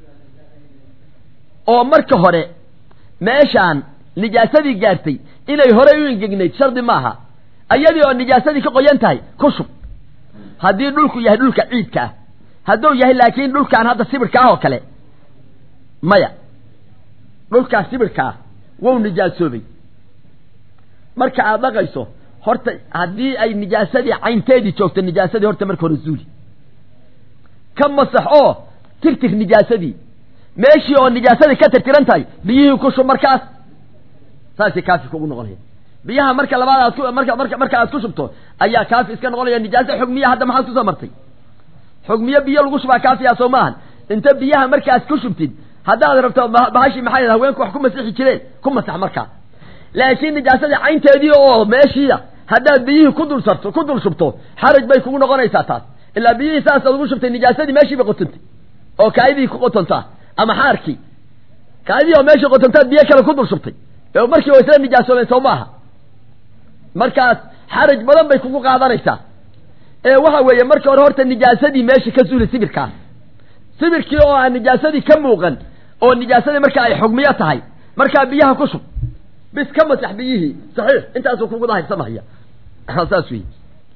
oo marka hore meeshaan nijaasadii gaartay inay horey u engegnayd shardi maaha ayadii oo nijaasadii ka qoyan tahay ku shub haddii dhulku yahay dhulka ciidka ah hadduu yahay laakiin dhulkaan hadda sibirka ah oo kale maya dhulkaas sibirka ah wow nijaasoobay marka aad dhaqayso horta haddii ay nijaasadii caynteedii joogto nijaasadii horta marka hore zuuli ka masax oo tirtir nijaasadii meeshii oo nijaasadii ka tirtiran tahay biyihii ku shub markaas saasay kaafi kugu noqonaya biyaha marka labaad aad ku marka marka marka aad ku shubto ayaa kaafi iska noqonaya nijaaso xugmiya hadda maxaad kusoo martay xugmiyo biyo lagu shubaa kaafiyaa soo maahan inta biyaha markaad ku shubtid haddaad rabto bahashi maxay haweenku wax ku masixi jireen ku masax markaa laakiin nijaasadii caynteedii oo meeshiia haddaad biyihii ku dul sarto ku dul shubto xaraj bay kugu noqonaysaa taas ilaa biyihii saasaad ugu shubtay nijaasadii meeshii bay qotontay oo kaadidii ku qotontaa ama xaarkii kaadidii oo meeshii qotontaad biyo kale ku dul shubtay ee markii waa isla nijaasoobeen soo maaha markaas xaraj badan bay kugu qaadanaysaa ee waxa weeye marka hore horta nijaasadii meesha ka suuli sibirkaas sibirkii oo aan nijaasadii ka muuqan oo nijaasadii marka ay xugmiyo tahay markaa biyaha ku shub bis ka masax biyihii saxiix intaasuu kugu dahirsamahaya saas wey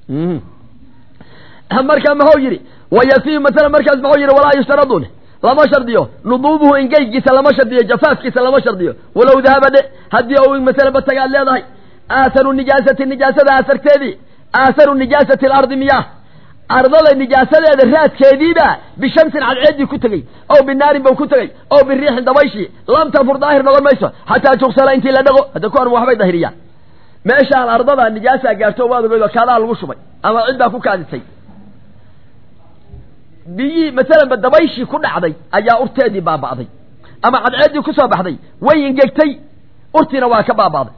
marka muxuu yidhi wayafii masalan markaas muxuu yidhi walaa yushtaradun lama shardiyo nuduubuhu engeygiisa lama shardiyo jafaafkiisa lama shardiyo walow dahaba dhe haddii ou masalan batagaad leedahay aaharu nijaasati nijaasada aasarteedii aaharu nijaasati alardi miyah ardada nijaasadeeda raadkeediiba bishamsin cadceedii ku tegey ow binaarin bau ku tegey ow biriixin dabayshii lam tanfur daahir noqon mayso xataa tugsala intii la dhaqo hadda kuwan waxbay dahiriyaan meeshaan ardada nijaasaa gaarto waad ogeyd oo kaadaa lagu shubay ama cid baa ku kaadisay biyii masalanba dabayshii ku dhacday ayaa urteedii baaba'day ama cadceeddii ku soo baxday way ingegtay urtiina waa ka baaba'day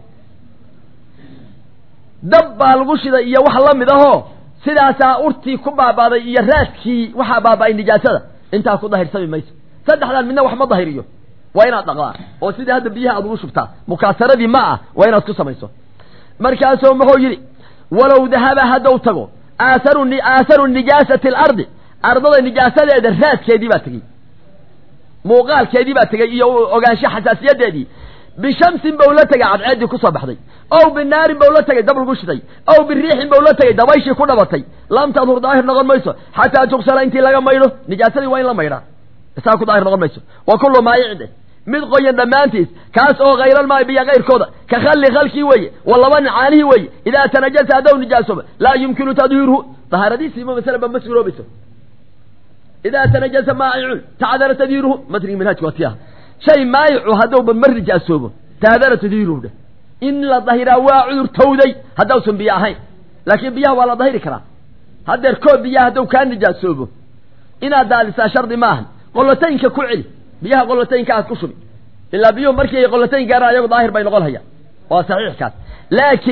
dab baa lagu shiday iyo wax la mid ahoo sidaasaa urtii ku baabaaday iyo raadkii waxaa baaba'ay nijaasada intaa ku dahirsami mayso saddexdaan midna wax ma dahiriyo waa inaad dhaqdaa oo sidii hadda biyaha aad ugu shubtaa mukaasaradii ma ah waa inaad ku samayso markaasuu muxuu yidhi walow dahaba haddou tago aaharu aaharu nijaasati alardi ardada nijaasadeeda raadkeedii baa tegey muuqaalkeedii baa tegey iyo ogaansho xasaasiyadeedii bishamsin bau la tegay cadceeddii kusoo baxday ow binaarin bau la tegay dab lagu shiday ow biriixin bau la tegay dabayshii ku dhabatay lam tadhur daahir noqon mayso xataa tugsala intii laga maydho nijaasadii waa in la maydhaa isaa ku daahir noqon mayso wa kullu maayicde mid qoyan dhammaantiis kaas oo khayral biyo kayrkooda ka khalli khalkii weeye wa laba caanihii weeye idaa tanajasa haddaw nijaasooba laa yumkinu tadhiiruhu dahaaradiisiima masalaba ma suuroobayso idaa tanajasa maa'icun tacdara tadhiiruhu matnigi manhaajka waa tiyaha shay maayicu haddowba ma nijaasoobo taadara tadhiiruhu dheh in la dahiraa waa cudur tawday haddausan biyo ahayn laakiin biyaha waa la dahiri karaa haddeer koob biyaha hadduu kaa nijaasoobo inaad daadisaa shardi maahan qolotaynka ku celi biyaha qolotaynka aad ku shubi ilaa biyuhu markii ay qolotayn gaaraan ayagu daahir bay noqon hayaan waa saxiixkaas laakiin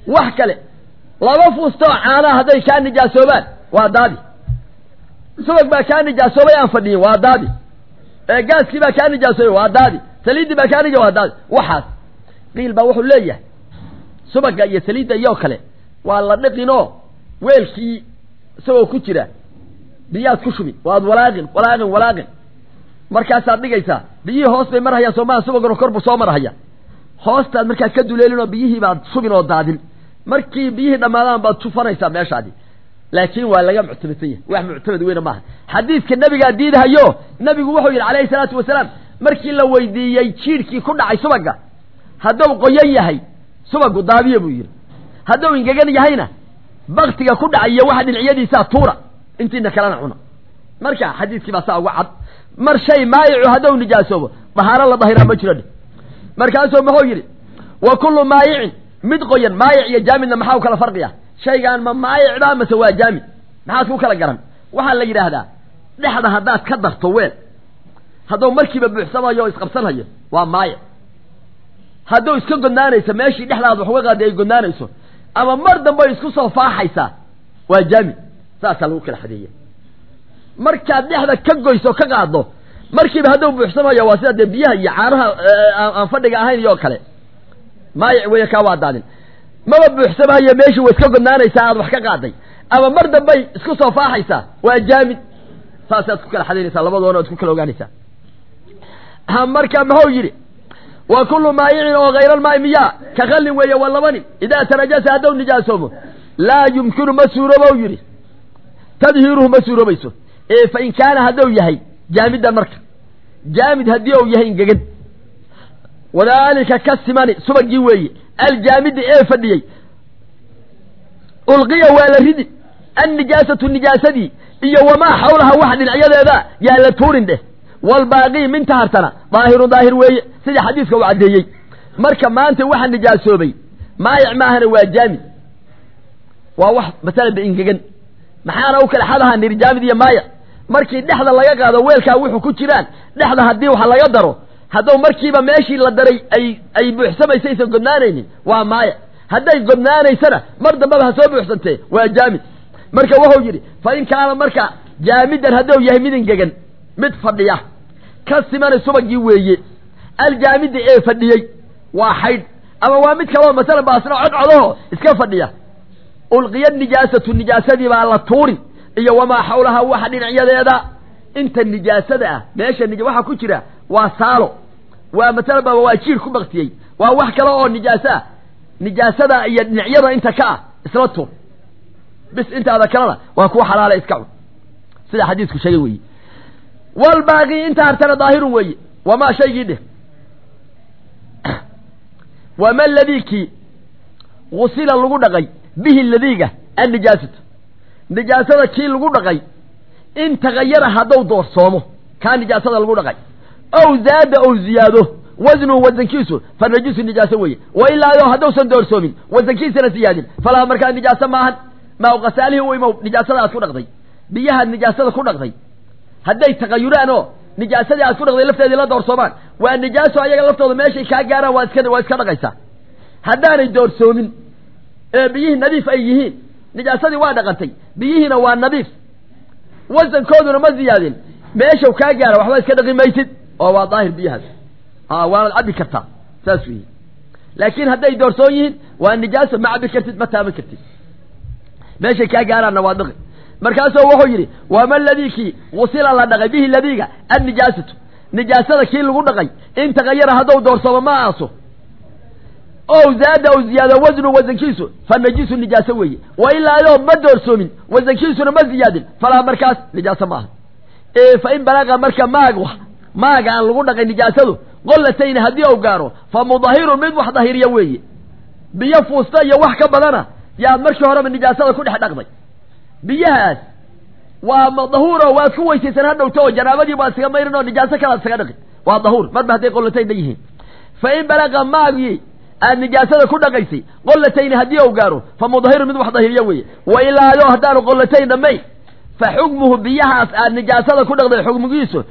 wax kale laba fuustoo caanaha hadday kaa nijaasoobaan waa daadi subag baa kaa nijaasoobay aan fadhiyin waa daadi gaaskii baa kaa nijaasoobay waa daadi saliiddii baa kaa nija waa daadi waxaas qiil baa wuxuu leeyahay subagga iyo saliidda iyoo kale waa la dhiqinoo weelkii isagoo ku jira biyaad ku shubi waad walaaqin walaaqin walaaqin markaasaad dhigaysaa biyihii hoos bay marhayaan soomaha subagano kor buu soo marhaya hoostaad markaad ka duleelin oo biyihii baad shubin oo daadin markii biyihii dhammaadaan baad tufanaysaa meeshaadi laakiin waa laga muctamadsan yahay wax muctamad weyna maaha xadiidka nebigaa diidahayo nebigu wuxuu yidhi calayhi salaatu wasalaam markii la weydiiyey jiidhkii ku dhacay subagga hadduu qoyan yahay subagu daadiya buu yidhi hadduu ingegan yahayna baktiga ku dhacay iyo waxa dhinacyadiisaa tuura intiina kalena cuna marka xadiiskii baa saa uga cad mar shay maayicu hadduu nijaasoobo dahaaro la dahiraa ma jiro dhe markaasuu muxuu yidhi wa kullu maayicin mid qoyan maayic iyo jaamidna maxaa u kala farqiya shaygaan ma maayicba mase waa jaamid maxaad ku kala garan waxaa la yidhaahdaa dhexda haddaad ka darto weel hadduu markiiba buuxsamayo o isqabsanhayo waa maayic hadduu iska godnaanayso meeshii dhexdaad wax uga qaadi ay godnaanayso ama mar dambe ay isku soo faaxaysaa waa jaamid saasaa lagu kala xadeeya markaad dhexda ka goyso ka qaaddo markiiba hadduu buuxsamayo waa sida dee biyaha iyo caanaha aan fadhiga ahayn iyo kale maayic weeye kaa waa daadin maba buuxsamahayo meeshii way iska godnaanaysaa aad wax ka qaaday ama mar dambay isku soo faaxaysaa waa jaamid saasaad ku kala xadaynaysaa labadoona ad ku kala ogaanaysaa marka muxuu yidhi wa kullu maayicin oo hayra almaai miyaa ka khallin weeye waa laba nin idaa tanajasa hadduu nijaasoomo laa yumkinu ma suuroobow yidhi tadhiiruhu ma suuroobayso ee fa in kaana hadduu yahay jaamidan marka jaamid haddii uu yahay ingegan wadaalika ka simani subagii weeye aljaamidi ee fadhiyey ulqiya waa la ridi annijaasatu nijaasadii iyo wamaa xawlaha wax dhinacyadeeda yaa la tuurin dheh waalbaaqii min tahartana daahirun daahir weeye sida xadiiska uu caddeeyey marka maanta waxa nijaasoobay maayic maahana waa jaamid waa wax masalan ba ingegan maxaana u kala xadahaa niri jaamid iyo maayic markii dhexda laga qaado weelkaa wuxuu ku jiraan dhexda haddii wax laga daro hadduu markiiba meeshii la daray ay ay buuxsamaysa aysan godnaanaynin waa maayic hadday godnaanaysana mar dambaba ha soo buuxsantee waa jaamid marka wuxuu yidhi fa in kaana marka jaamidan hadduu yahay mid ingegan mid fadhiya ka simana subagii weeye aljaamidi ee fadhiyey waa xaydh ama waa mid kaloo masalan baasna codcodaho iska fadhiya ulqiya nijaasatu nijaasadii baa la tuurin iyo wamaa xawlaha waxa dhinacyadeeda inta nijaasada ah meesha waxaa ku jira waa saalo waa masalan ba waa jiir ku baktiyey waa wax kale oo nijaaso ah nijaasada iyo dhinacyada inta ka ah isla tuur bis intaada kalena waa kuwa xalaala iska cun sida xadiisku sheegay weeye walbaaqii inta hartana daahirun weeye wamaa shaygii dheh wama ladiikii gusila lagu dhaqay bihi ladiiga annijaasatu nijaasada kii lagu dhaqay in tagayara hadduu doorsoomo kaa nijaasada lagu dhaqay ow zaada ow ziyaado wasnuhu wasankiisu fa najisu nijaaso weeye wa ilaayo hadduusan doorsoomin wasankiisana siyaadin falaa markaa nijaaso maahan maa uqasaalihi u imow nijaasada aad ku dhaqday biyahaad nijaasada ku dhaqday hadday tagayuraan oo nijaasadii aad ku dhaqday lafteedii la doorsoomaan waa nijaaso ayaga laftooda meeshay kaa gaaraan waa iska waa iska dhaqaysaa haddaanay doorsoomin ee biyihii nadiif ay yihiin nijaasadii waa dhaqantay biyihiina waa nadiif wasankooduna ma ziyaadin meeshaw kaa gaara waxba iska dhaqi maysid oo waa daahir biyahaas a waanaad cabbi kartaa saas weyi laakiin hadday doorsoon yihiin waa nijaaso ma cabbi kartid ma taaban kartid meeshay kaa gaaraanna waa dhaqi markaasuu wuxuu yidhi wama ladii kii gusila la dhaqay bihi ladiiga annijaasatu nijaasada kii lagu dhaqay in tagayara hadduu doorsoomo ma aaso ow zaada ow ziyaado wasnu wasankiisu fa najisu nijaaso weeye wa ilaa ayoo ma doorsoomin wasankiisuna ma ziyaadin falaa markaas nijaaso ma aha ee fa in balaqa marka maag maaga aan lagu dhaqay nijaasadu qollatayni haddii uu gaaro fa mudahirun mid wax dahiriya weeye biyo fuusta iyo wax ka badana yaad markii horeba nijaasada ku dhex dhaqday biyahaas waa dahuuro waad ku weysaysan ha dhowto oo janaabadii baad isaga mayrin oo nijaaso kalaad isaga dhaqin waa dahuur marba hadday qollataynna yihiin fa in balaqa maagii aad nijaasada ku dhaqaysay qollatayni haddii uu gaaro fa mudahiru mid wax dahiriya weeye wa ilaayo haddaanu qollatayn dhammayn fa xukmuhu biyahaas aad nijaasada ku dhaqday xukmigiisu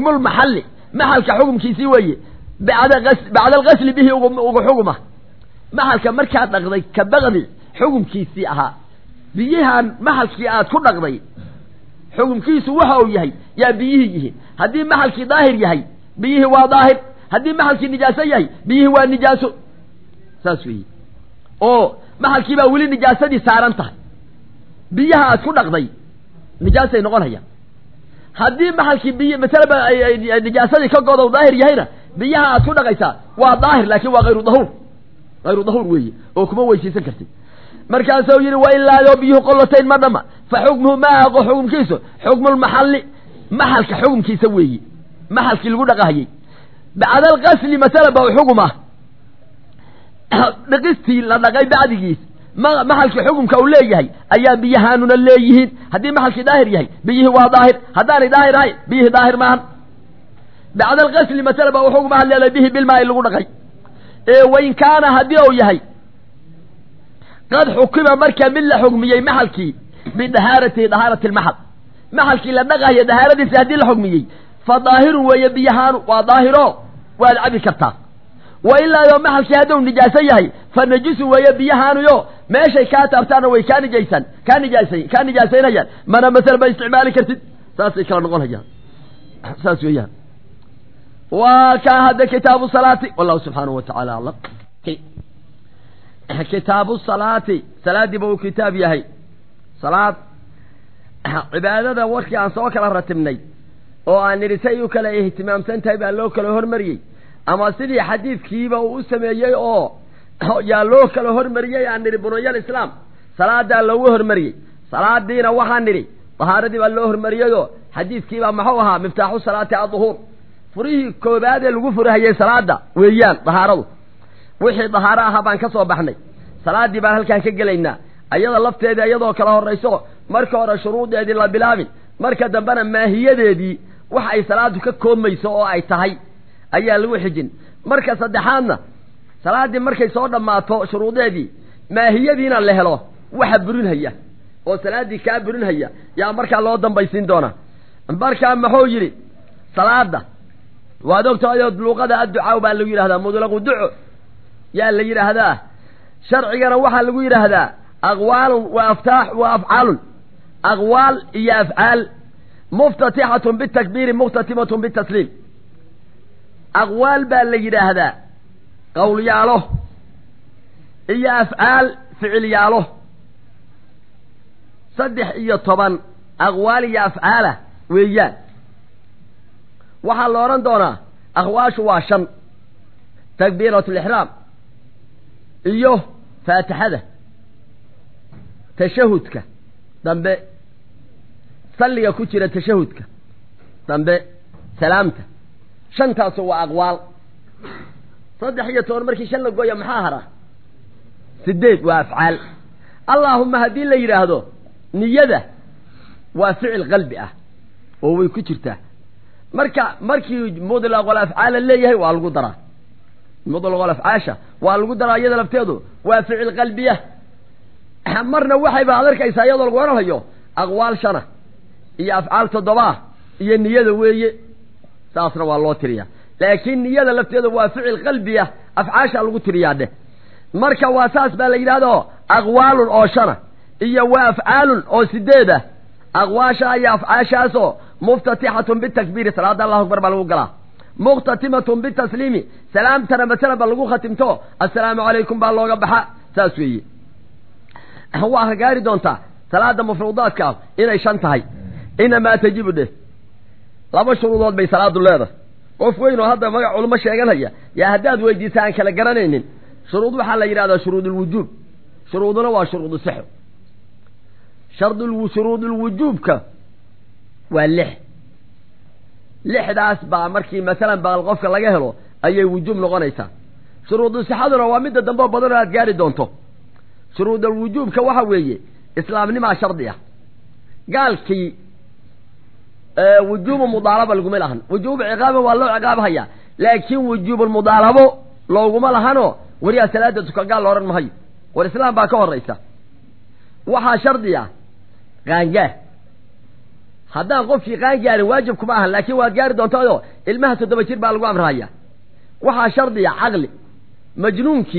xukmulmaxalli maxalka xukumkiisii weeye bacda bacda alqasli bihi ugu xuguma maxalka markaad dhaqday ka baqdi xukumkiisii ahaa biyahan maxalkii aad ku dhaqday xukumkiisu waxa uu yahay yaa biyihii yihiin haddii maxalkii daahir yahay biyihii waa daahir haddii maxalkii nijaaso yahay biyihii waa nijaaso saas weeye oo maxalkii baa weli nijaasadii saaran tahay biyaha aad ku dhaqday nijaasay noqonayaan haddii maxalkii biy masalaba nijaasadii ka godow daahir yahayna biyaha aad ku dhaqaysaa waa daahir laakiin waa hayru dahuur hayru dahuur weeye oo kuma weysaysan kartid markaasuu yidhi wa ilaadoo biyuhu qolotayn ma dhama fa xukmuhu ma aqo xukumkiisu xukmu lmaxalli maxalka xukumkiisa weeye maxalkii lagu dhaqahayey bacda alqasli masala ba xugum ah dhiqistii la dhaqay bacdigiis maxalkii xukumka uu leeyahay ayaa biyahaanuna leeyihiin haddii maxalkii daahir yahay biyihii waa daahir haddaanay daahir ahayn biyihii daahir maahan bacda alqasli masala ba xugum ah leedahay bihi bilmaai lagu dhaqay ee wain kaana haddii uu yahay qad xukima marka mid la xugmiyey maxalkii bidahaaratihi dahaarati lmaxal maxalkii la dhaqayo dahaaradiisa haddii la xugmiyey fa daahirun weeye biyahaanu waa daahiro waad cabi kartaa wa ilaa yo maxalkii hadduu nijaaso yahay fa najisun weeye biyahaanuyo meeshay kaa taabtaana way kaa nijaysan kaa nijaasa kaa nijaasaynayaan mana masala ma isticmaali kartid saasay kala noqonayaan saas weeyaan waa kaa hadda kitaabu salaati wallahu subxaanahu wa tacaala aclam kitaabu salaati salaadiiba uu kitaab yahay salaad cibaadada warkii aan soo kala ratibnay oo aan nidhi say u kala ihtimaamsan tahay baa loo kala hormariyey ama sidii xadiidkiiba uu u sameeyey oo yaa loo kala hormariyey aan nidhi bunayal islaam salaadaa loogu hormariyey salaadiina waxaan nidhi dahaaradii baa loo hormariyeyoo xadiidkiibaa maxuu ahaa miftaaxu salaati adduhuur furihii koobaad ee lagu furahayey salaada weeyaan dahaaradu wixii dahaaro ahaa baan ka soo baxnay salaaddii baan halkaan ka gelaynaa ayada lafteedii iyadoo kala horrayso marka hore shuruudeedii la bilaabin marka dambena maahiyadeedii wax ay salaadu ka koobmayso oo ay tahay ayaa lagu xijin marka saddexaadna salaaddii markay soo dhammaato shuruudeedii maahiyadiina la helo waxa burinhaya oo salaaddii kaa burinhaya yaa markaa loo dambaysiin doonaa markaa muxuu yidhi salaada waad ogtahay luuqada adducaa baa lagu yidhahdaa mudlaqu duco yaa la yidhaahdaa sharcigana waxaa lagu yidhaahdaa aqwaalun wa aftaax wa afcaalun aqwaal iyo afcaal muftatixatun bitakbiiri muftatimatun bitasliim aqwaal baa la yidhaahdaa qowlyaalo iyo afcaal ficilyaalo saddex iyo toban aqwaal iyo afcaala weeyaan waxaa la odhan doonaa aqwaashu waa shan takbiirat lixraam iyo faatixada tashahudka dambe salliga ku jira tashahudka dambe salaamta shantaasu waa aqwaal saddex iyo toban markii shan la gooya maxaa hara sideed waa afcaal allaahuma haddii la yidhaahdo niyada waa ficil qalbi ah oo way ku jirtaa marka markii mudlaqol afcaala leeyahay waa lagu daraa mudlaqol afcaasha waa lagu daraa iyada lafteedu waa ficil qalbiya marna waxayba ad arkaysaa iyadoo lagu odhanhayo aqwaal shana iyo afcaal toddobaa iyo niyada weeye saasna waa loo tiriyaa laakiin niyada lafteeda waa ficil qalbiya afcaasha lagu tiriyaa dheh marka waa saas baa la yidhahdo aqwaalun oo shana iyo waa afcaalun oo sideed ah aqwaasha iyo afcaashaasoo muftatixatun bitakbiiri salaada allahu akbar baa lagu galaa muktatimatun bitasliimi salaamtana masala ba lagu khatimto assalaamu calaykum baa looga baxa saas weeye waa gaari doontaa salaada mafruudaadka ah inay shan tahay inamaa tajibu dheh laba shuruudood bay salaadu leedahay qof weyn oo hadda magac culmo sheeganaya yaa haddaad weydiisa aan kala garanaynin shuruud waxaa la yidhahdaa shuruud ulwujuub shuruuduna waa shuruudu sixo shardul shuruudulwujuubka waa lix lixdaas baa markii masalan baqal qofka laga helo ayay wujuub noqonaysaa shuruudu sixaduna waa midda dambe badan oo aad gaari doonto shuruudul wujuubka waxa weeye islaamnimaa shardi ah gaalkii wujuubu mudaalaba laguma lahan wujuubu ciqaaba waa loo ciqaabhayaa laakiin wujuubulmudaalabo looguma lahanoo wariyaa salaada tuka gaal loodhan mahayo war islaam baa ka horaysa waxaa shardi ah qaangaar haddaan qofkii qaangaarin waajib kuma ahan laakiin waad gaari doontaayoo ilmaha toddoba jir baa lagu amrahaya waxaa shardiya caqli majnuunkii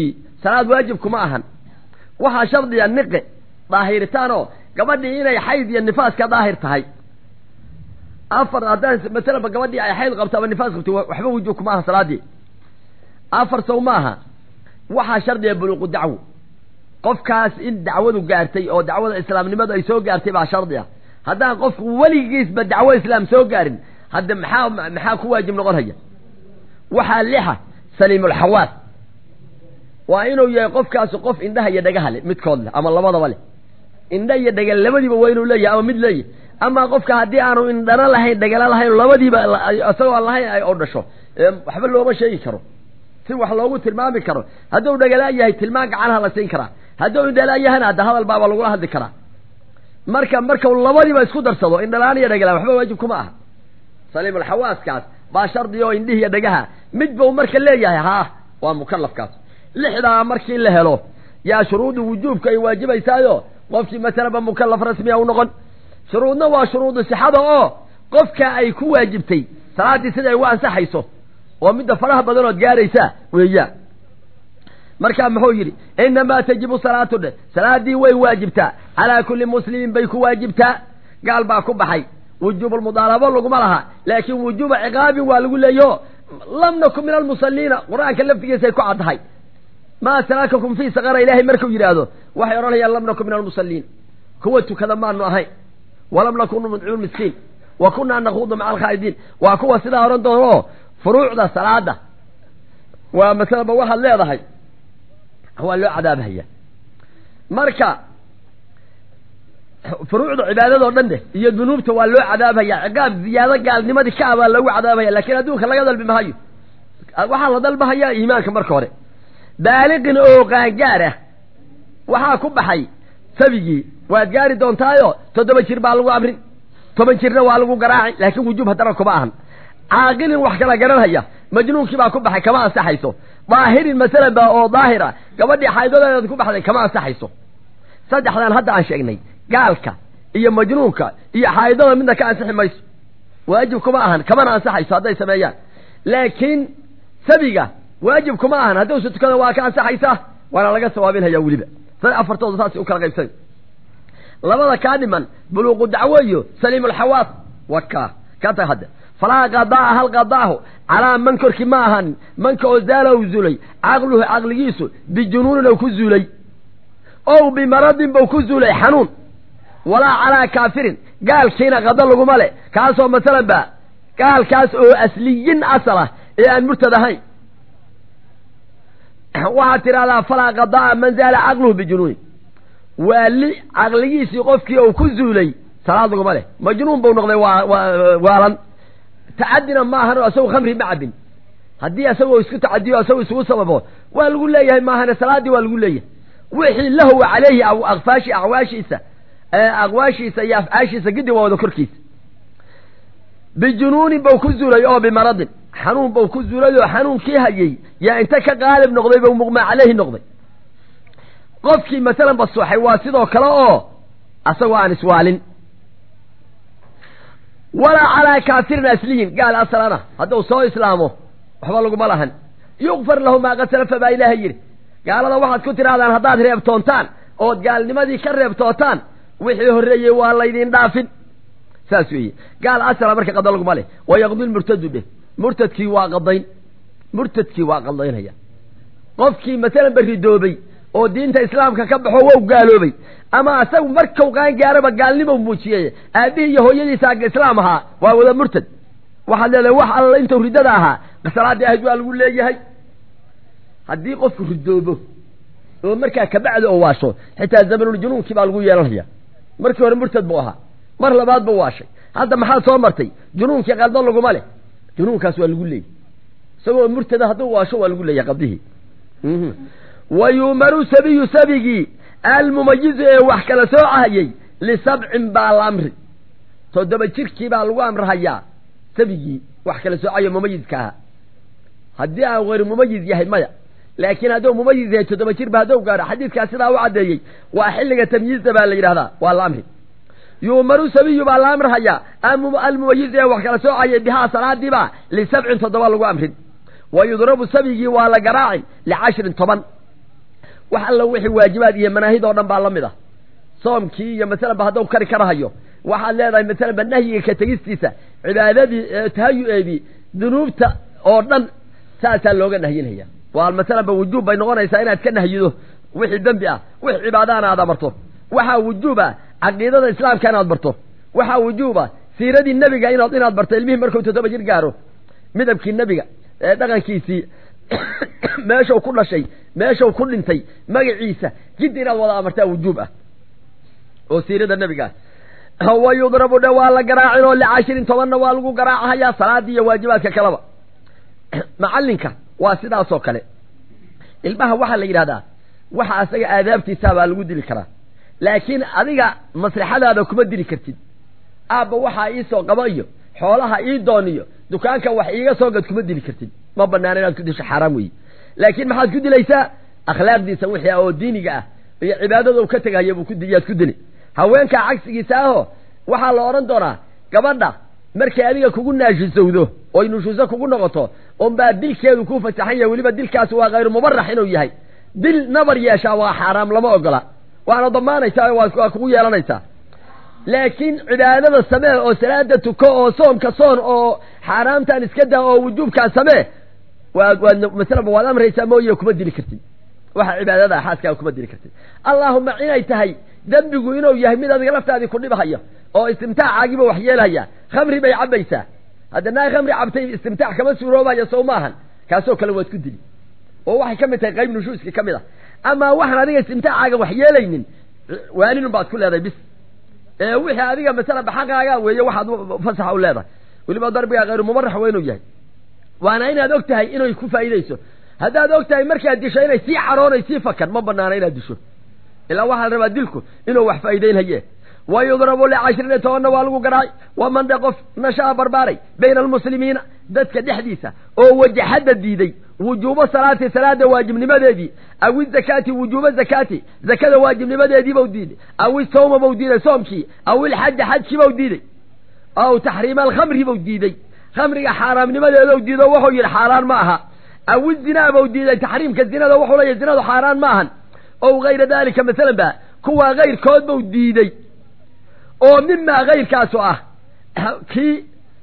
salaad waajib kuma ahan waxaa shardiya niqe daahiritaan oo gabadhii inay xayd iyo nifaas ka daahir tahay afar haddaan masalaba gabadhii ay xayd qabto ama nifaas qabto waxba wujuub kuma aha salaadii afar sow ma aha waxaa shardiya buluuqu dacwo qofkaas in dacwadu gaartay oo dacwada islaamnimadu ay soo gaartay baa shardi ah haddaan qofku weligiisba dacwo islaam soo gaarin hadda maxaa maxaa ku waajib noqon haya waxaa lixa saliimulxawaas waa inuu yahay qofkaasi qof indhaha iyo dhagaha leh midkood leh ama labadaba leh indha iyo dhagal labadiiba waa inuu leeyahay ama mid leeyahay ama qofka haddii aanu indhana lahayn dhagala lahayn labadiiba isagoo aan lahayn ay oo dhasho waxba looma sheegi karo si wax loogu tilmaami karo hadduu dhagala yahay tilmaan gacanaha la siin karaa hadduu indhala yahana hadda hadal baaba lagula hadli karaa marka markau labadiiba isku darsado indhalaan iyo dhagala waxba waajib kuma aha saliimulxawaaskaas baa shardi oo indhihi iyo dhagaha mid bau marka leeyahay haa waa mukalafkaas lixdaa markii la helo yaa shuruudu wujuubka ay waajibaysaayo qofkii masalaba mukalaf rasmiya u noqon shuruudna waa shuruudu sixada oo qofka ay ku waajibtay salaaddii sida ay u ansaxayso oo midda faraha badanood gaaraysa weeyaan markaa muxuu yidhi inamaa tajibu salaatu dhe salaaddii way waajibtaa calaa kulli muslimin bay ku waajibtaa gaal baa ku baxay wujuubulmudaalabo laguma laha laakiin wujuuba ciqaabin waa lagu leeyaho lam nakun min almusaliina qur-aanka laftigiisay ku caddahay maa salaakakum fii saqara ilaahay markuu yidhaahdo waxay odhanayaan lam nakun min almusalliin kuwa tukada maanu ahayn walam nakun nudcimu miskiin wa kunaa nakuudu maca alkhaa'idiin waa kuwa sidaa odhan doono oo furuucda salaada waa masalaba waxaad leedahay waa loo cadaabhaya marka furuucda cibaadadoo dhan deh iyo dunuubta waa loo cadaabhaya ciqaab ziyaado gaalnimadii ka ah baa lagu cadaabhaya laakiin adduunka laga dalbi mahayo waxaa la dalbahayaa iimaanka marka hore baaliqin oo qaangaar ah waxaa ku baxay sabigii waad gaari doontaayo toddoba jir baa lagu amrin toban jirna waa lagu garaaci laakiin wujuub haddana kuma ahan caaqilin wax kala garanhaya majnuunkii baa ku baxay kama ansaxayso daahirin masalan ba oo daahira gabadhii xaydadeeda ku baxday kama ansaxayso saddexdan hadda aan sheegnay gaalka iyo majnuunka iyo xaydada midna ka ansixi mayso waajib kuma ahan kamana ansaxayso hadday sameeyaan laakiin sabiga waajib kuma ahan haddii usa tukada waa ka ansaxaysaa waana laga sawaabinhayaa weliba sa afartooda saasay u kala qaybsay labada kaa dhiman buluuqu dacwo iyo saliimulxawaas waka ka tag hadda falaa qadaa hal qadaahu calaa man korkii ma ahan manka oo zaala u zuulay caqluhu caqligiisu bijunuunin ou ku zuulay ow bimaradin bau ku zuulay xanuun walaa calaa kaafirin gaalkiina qado laguma le kaasoo masalan ba gaalkaas oo asliyin asal ah ee aan murtad ahayn waxaad tidhahdaa falaa qadaa man zaala caqluhu bijunuunin waa li caqligiisii qofkii ou ku zuulay salaad laguma leh majnuun bau noqday waa waalan tacadina ma ahan oo isagu khamri ma cabin haddii isagoo isku tacadiyo isagu isugu sababo waa lagu leeyahay maahane salaaddii waa lagu leeyahay wixii lahwa caleyhi akfaashi acwaashiisa aqwaashiisa iyo afcaashiisa gidi waa wada korkiisa bijunuunin bau ku zuulay oo bimaradin xanuun bau ku zuulay oo xanuunkii hayey yaa inta ka qaalib noqday bau muqmaa caleyhi noqday qofkii masalan basuuxay waa sidoo kale oo asagoo aan iswaalin walaa calaa kaafirin asliyin gaal asalana hadduu soo islaamo waxba laguma lahan yukfar lahu maa qad salafa baa ilaahay yidhi gaalada waxaad ku tidhahdaan haddaad reebtoontaan ood gaalnimadii ka reebtootaan wixii horreeyey waa laydin dhaafin saas weeye gaal asala marka qada laguma leh wayaqdi lmurtadu dheh murtadkii waa qadayn murtadkii waa qadaynaya qofkii masalan beridoobay oo diinta islaamka ka baxo wow gaaloobay ama asagu markau qaan gaaraba gaalnimo muujiyey aabihii iyo hooyadiisa islaam ahaa waa wada murtad waxaad leedahay wax alla intuu riddada ahaa salaaddii ahayd waa lagu leeyahay haddii qofku ridoobo oo markaa kabacdi oo waasho xitaa zamanuljunuunkii baa lagu yeelanaya markii hore murtad buu ahaa mar labaad buu waashay hadda maxaad soo martay junuunkii qaldo laguma leh junuunkaas waa lagu leeyahy isagoo murtada hadduu waasho waa lagu leeyahay qaldihii wa yuumaru sabiyu sabigii almumayizu ee wax kala soocahayey lisabcin baa la amri toddoba jirkii baa lagu amrahayaa sabigii wax kala soocayo mumayizka ahaa haddii aan hayr mumayiz yahay maya laakiin hadduu mumayiz yahay toddoba jirba hadduu gaadho xadiidkaas sidaa u caddeeyey waa xilliga tamyiizda baa la yidhahdaa waa la amri yuumaru sabiyu baa la amrahayaa almumayizu ee wax kala soocayay bihaa salaadiibaa lisabcin toddoba lagu amrin wa yudrabu sabigii waa la garaacin licashrin toban wax alla wixii waajibaad iyo manaahid oo dhan baa la mid ah soomkii iyo masalanba hadduu kari karahayo waxaad leedahay masalanba nahyiga ka tegistiisa cibaadadii tahayu'eedii dunuubta oo dhan saasaa looga nahyinaya waa masalanba wujuub bay noqonaysaa inaad ka nahyido wixii dembi ah wix cibaadaana aad amarto waxaa wujuub ah caqiidada islaamka inaad barto waxaa wujuub ah siiradii nebiga inaad inaad barto ilmihii markuu toddoba jir gaaro midabkii nebiga ee dhaqankiisii meeshau ku dhashay meeshau ku dhintay magaciisa jidda inaad wada amartaa wujuub ah oo siirada nebigaas wa yudrabu dhe waa la garaacin oo licashirin tobanna waa lagu garaacahayaa salaadii iyo waajibaadka kaleba macallinka waa sidaasoo kale ilmaha waxaa la yidhahdaa waxa asaga aadaabtiisaa baa lagu dili karaa laakiin adiga maslaxadaada kuma dili kartid aabba waxaa iisoo qaba iyo xoolaha ii doon iyo dukaanka wax iiga soo gad kuma dili kartid ma banaana inaad ku disho xaaraam weeye laakiin maxaad ku dilaysaa akhlaaqdiisa wixii ah oo diiniga ah iyo cibaadada u ka tegahaya buu kuyaad ku dili haweenkaa cagsigiisa aho waxaa la odhan doonaa gabadha markay adiga kugu naashisowdo oy nushuuso kugu noqoto unbaa dilkeedu kuu fasaxan yahay weliba dilkaasi waa hayru mubarax inuu yahay dil nabar yeeshaa waa xaaraam lama ogola waana damaanaysaa waa kugu yeelanaysaa laakiin cibaadada samee oo salaada tuko oo soomka soon oo xaaraamtan iska daa oo wujuubkaa samee waad waad masalaba waad amraysaa mooye kuma dili kartid waxa cibaadada xaaskaaga kuma dili kartid allaahuma inay tahay dembigu inuu yahay mid adiga laftaadii ku dhibhaya oo istimtaaccaagiiba wax yeelhaya khamri bay cabbaysaa hadda naa khamri cabtay istimtaac kama suuroobaya sow maahan kaasoo kale waad ku dili oo waxay ka mid tahay qayb nushuuska ka mid ah amaa waxaan adiga istimtaacaaga wax yeelaynin waaninun baad ku leedahay bis ee wixii adiga masalaba xaqaaga weeye waxaad fasaxa u leedahay weliba darbiga hayru mubarax waa inuu yahay waana inaad og tahay inay ku faa'iidayso haddaad og tahay markaad disho inay sii caroonay sii fakan ma banaana inaad disho ilaa waxaa la rabaa dilku inuu wax faa'iidaynhaye wa yudrabu licashrin tobanna waa lagu garaacay waman dhe qof nashaa barbaaray bayna almuslimiina dadka dhexdiisa oo wajaxadda diiday wujuubo salaati salaada waajibnimadeedii aw izakaati wujuuba zakaati zakada waajibnimadeediibau diiday aw isawma bau diiday soomkii aw ilxaja xajkiibau diiday aw taxriima alkhamri bau diiday khamriga xaaraamnimadeedou diido wuxuu yidhi xaaraan ma aha aw izinaa bau diiday taxriimka zinada wuxuu leeyahy zinadu xaaraan ma ahan ow hayra daalika masalan ba kuwaa kayrkood bau diiday oo mimaa kayrkaasu ah kii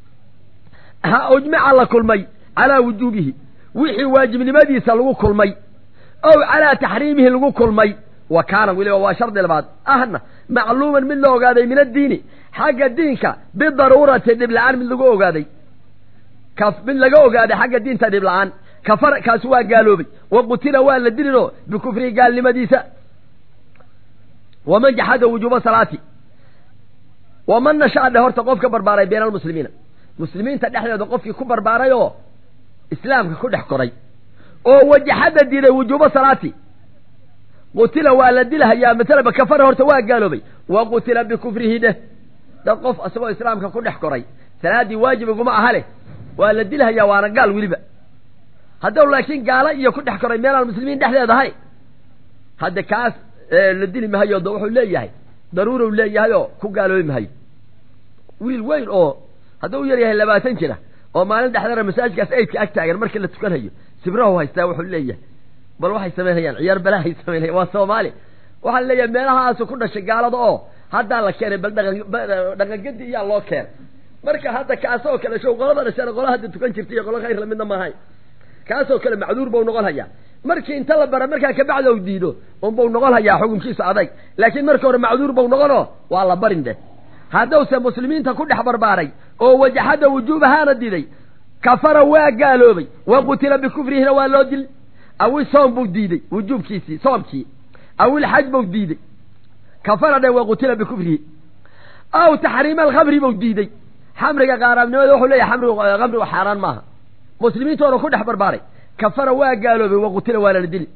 ha ujmica la kulmay calaa wujuubihi wixii waajibnimadiisa lagu kulmay ow calaa taxriimihi lagu kulmay wa kaana weliba waa shardi labaad ahna macluuman mid la ogaaday min addiini xagga diinka bidaruurati dhib la-aan mid lagu ogaaday mid laga ogaaday xagga diinta dhib la-aan kafara kaasi waa gaaloobay wa qutila waa la dilinoo bikufrihi gaalnimadiisa waman jaxada wujuuba salaati waman nashaa dhe horta qof ka barbaaray bayna almuslimiina muslimiinta dhexdeeda qofkii ku barbaaray oo islaamka ku dhex koray oo wajaxadda diiday wujuuba salaati qutila waa la dilhayaa masalaba kafara horta waa gaaloobay wa qutila bikufrihi dheh dad qof isagoo islaamka ku dhex koray salaaddii waajibiguma aha leh waa la dilhayaa waana gaal weliba haddau laakiin gaalo iyo ku dhex koray meelaan muslimiin dhexdeedahay hadda kaas la dili mahayo da wuxuu leeyahay daruurow leeyahay oo ku gaaloobi mahayo wiil weyn oo hadduu yar yahay labaatan jira oo maalin dhexdana masaajidkaas aydka ag taagan markii la tukanhayo sibrahu haystaa wuxuu leeyahay bal waxay samaynayaan ciyaar balahay samaynaya waa soomaali waxaa leeyahay meelahaasu ku dhashay gaalada oo haddaa la keenay bal dhaqangadi iyaa loo keenay marka hadda kaasoo kale show qolada dhashana qola hadda tukan jirta iyo qolo khayr lamidna maahay kaasoo kale macduur bau noqon hayaa markii inta la bara markaa kabacdi u diido unbau noqon hayaa xukunkiisu adag laakiin markii hore macduur bau noqonoo waa la barin deh haddowse muslimiinta ku dhex barbaaray oo wajaxada wujuubahaana diiday kafara waa gaaloobay wa qutila bikufrihina waa loo dil awi soom buu diiday wujuubkiisii soomkii awil xaj bau diiday kafara dhe wa qutila bikufrihi aw taxriima alkhamri bau diiday xamriga qaaraamnimada wuxuu leeyahay amrigu khamrigu xaaraan maaha muslimiintoona ku dhex barbaaray kafara waa gaaloobay wa qutila waa lala dili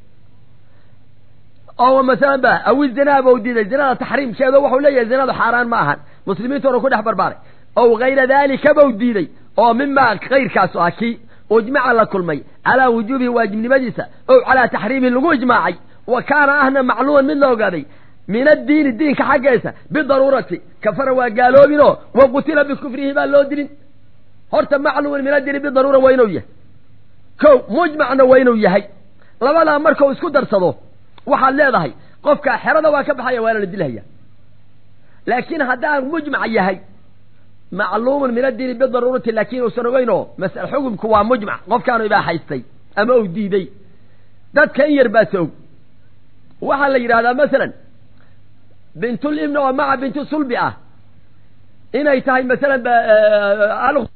oo masalan ba awi zinaa bau diiday zinada taxriimkeeda wuxuu leeyahay zinadu xaaraan ma ahan muslimiintoona ku dhex barbaaray ow hayra daalika bau diiday oo mimaa kayrkaasu ah kii ijmaca la kulmay calaa wujuubihi waajibnimadiisa ow calaa taxriimihi lagu ijmaacay wa kaana ahna macluuman mid la ogaaday min addiini diinka xaggeesa bidaruurati kafara waa gaaloobinoo wa qutila bikufrihi baa loo dilin horta macluuman min addiini bidaruura waa inuu yahay ko mujmacna waa inuu yahay labadaa markau isku darsado waxaad leedahay qofka xerada waa ka baxaya waana la dilhaya laakiin haddaan mujmac yahay macluumun min addiini bidaruurati laakiin uusan ogeyn oo masal xukumku waa mujmac qofkaanu ibaaxaystay ama uu diiday dadka in yar baa soog waxaa la yidhahdaa masalan bintul ibni oo maca bintu sulbi ah inay tahay masalan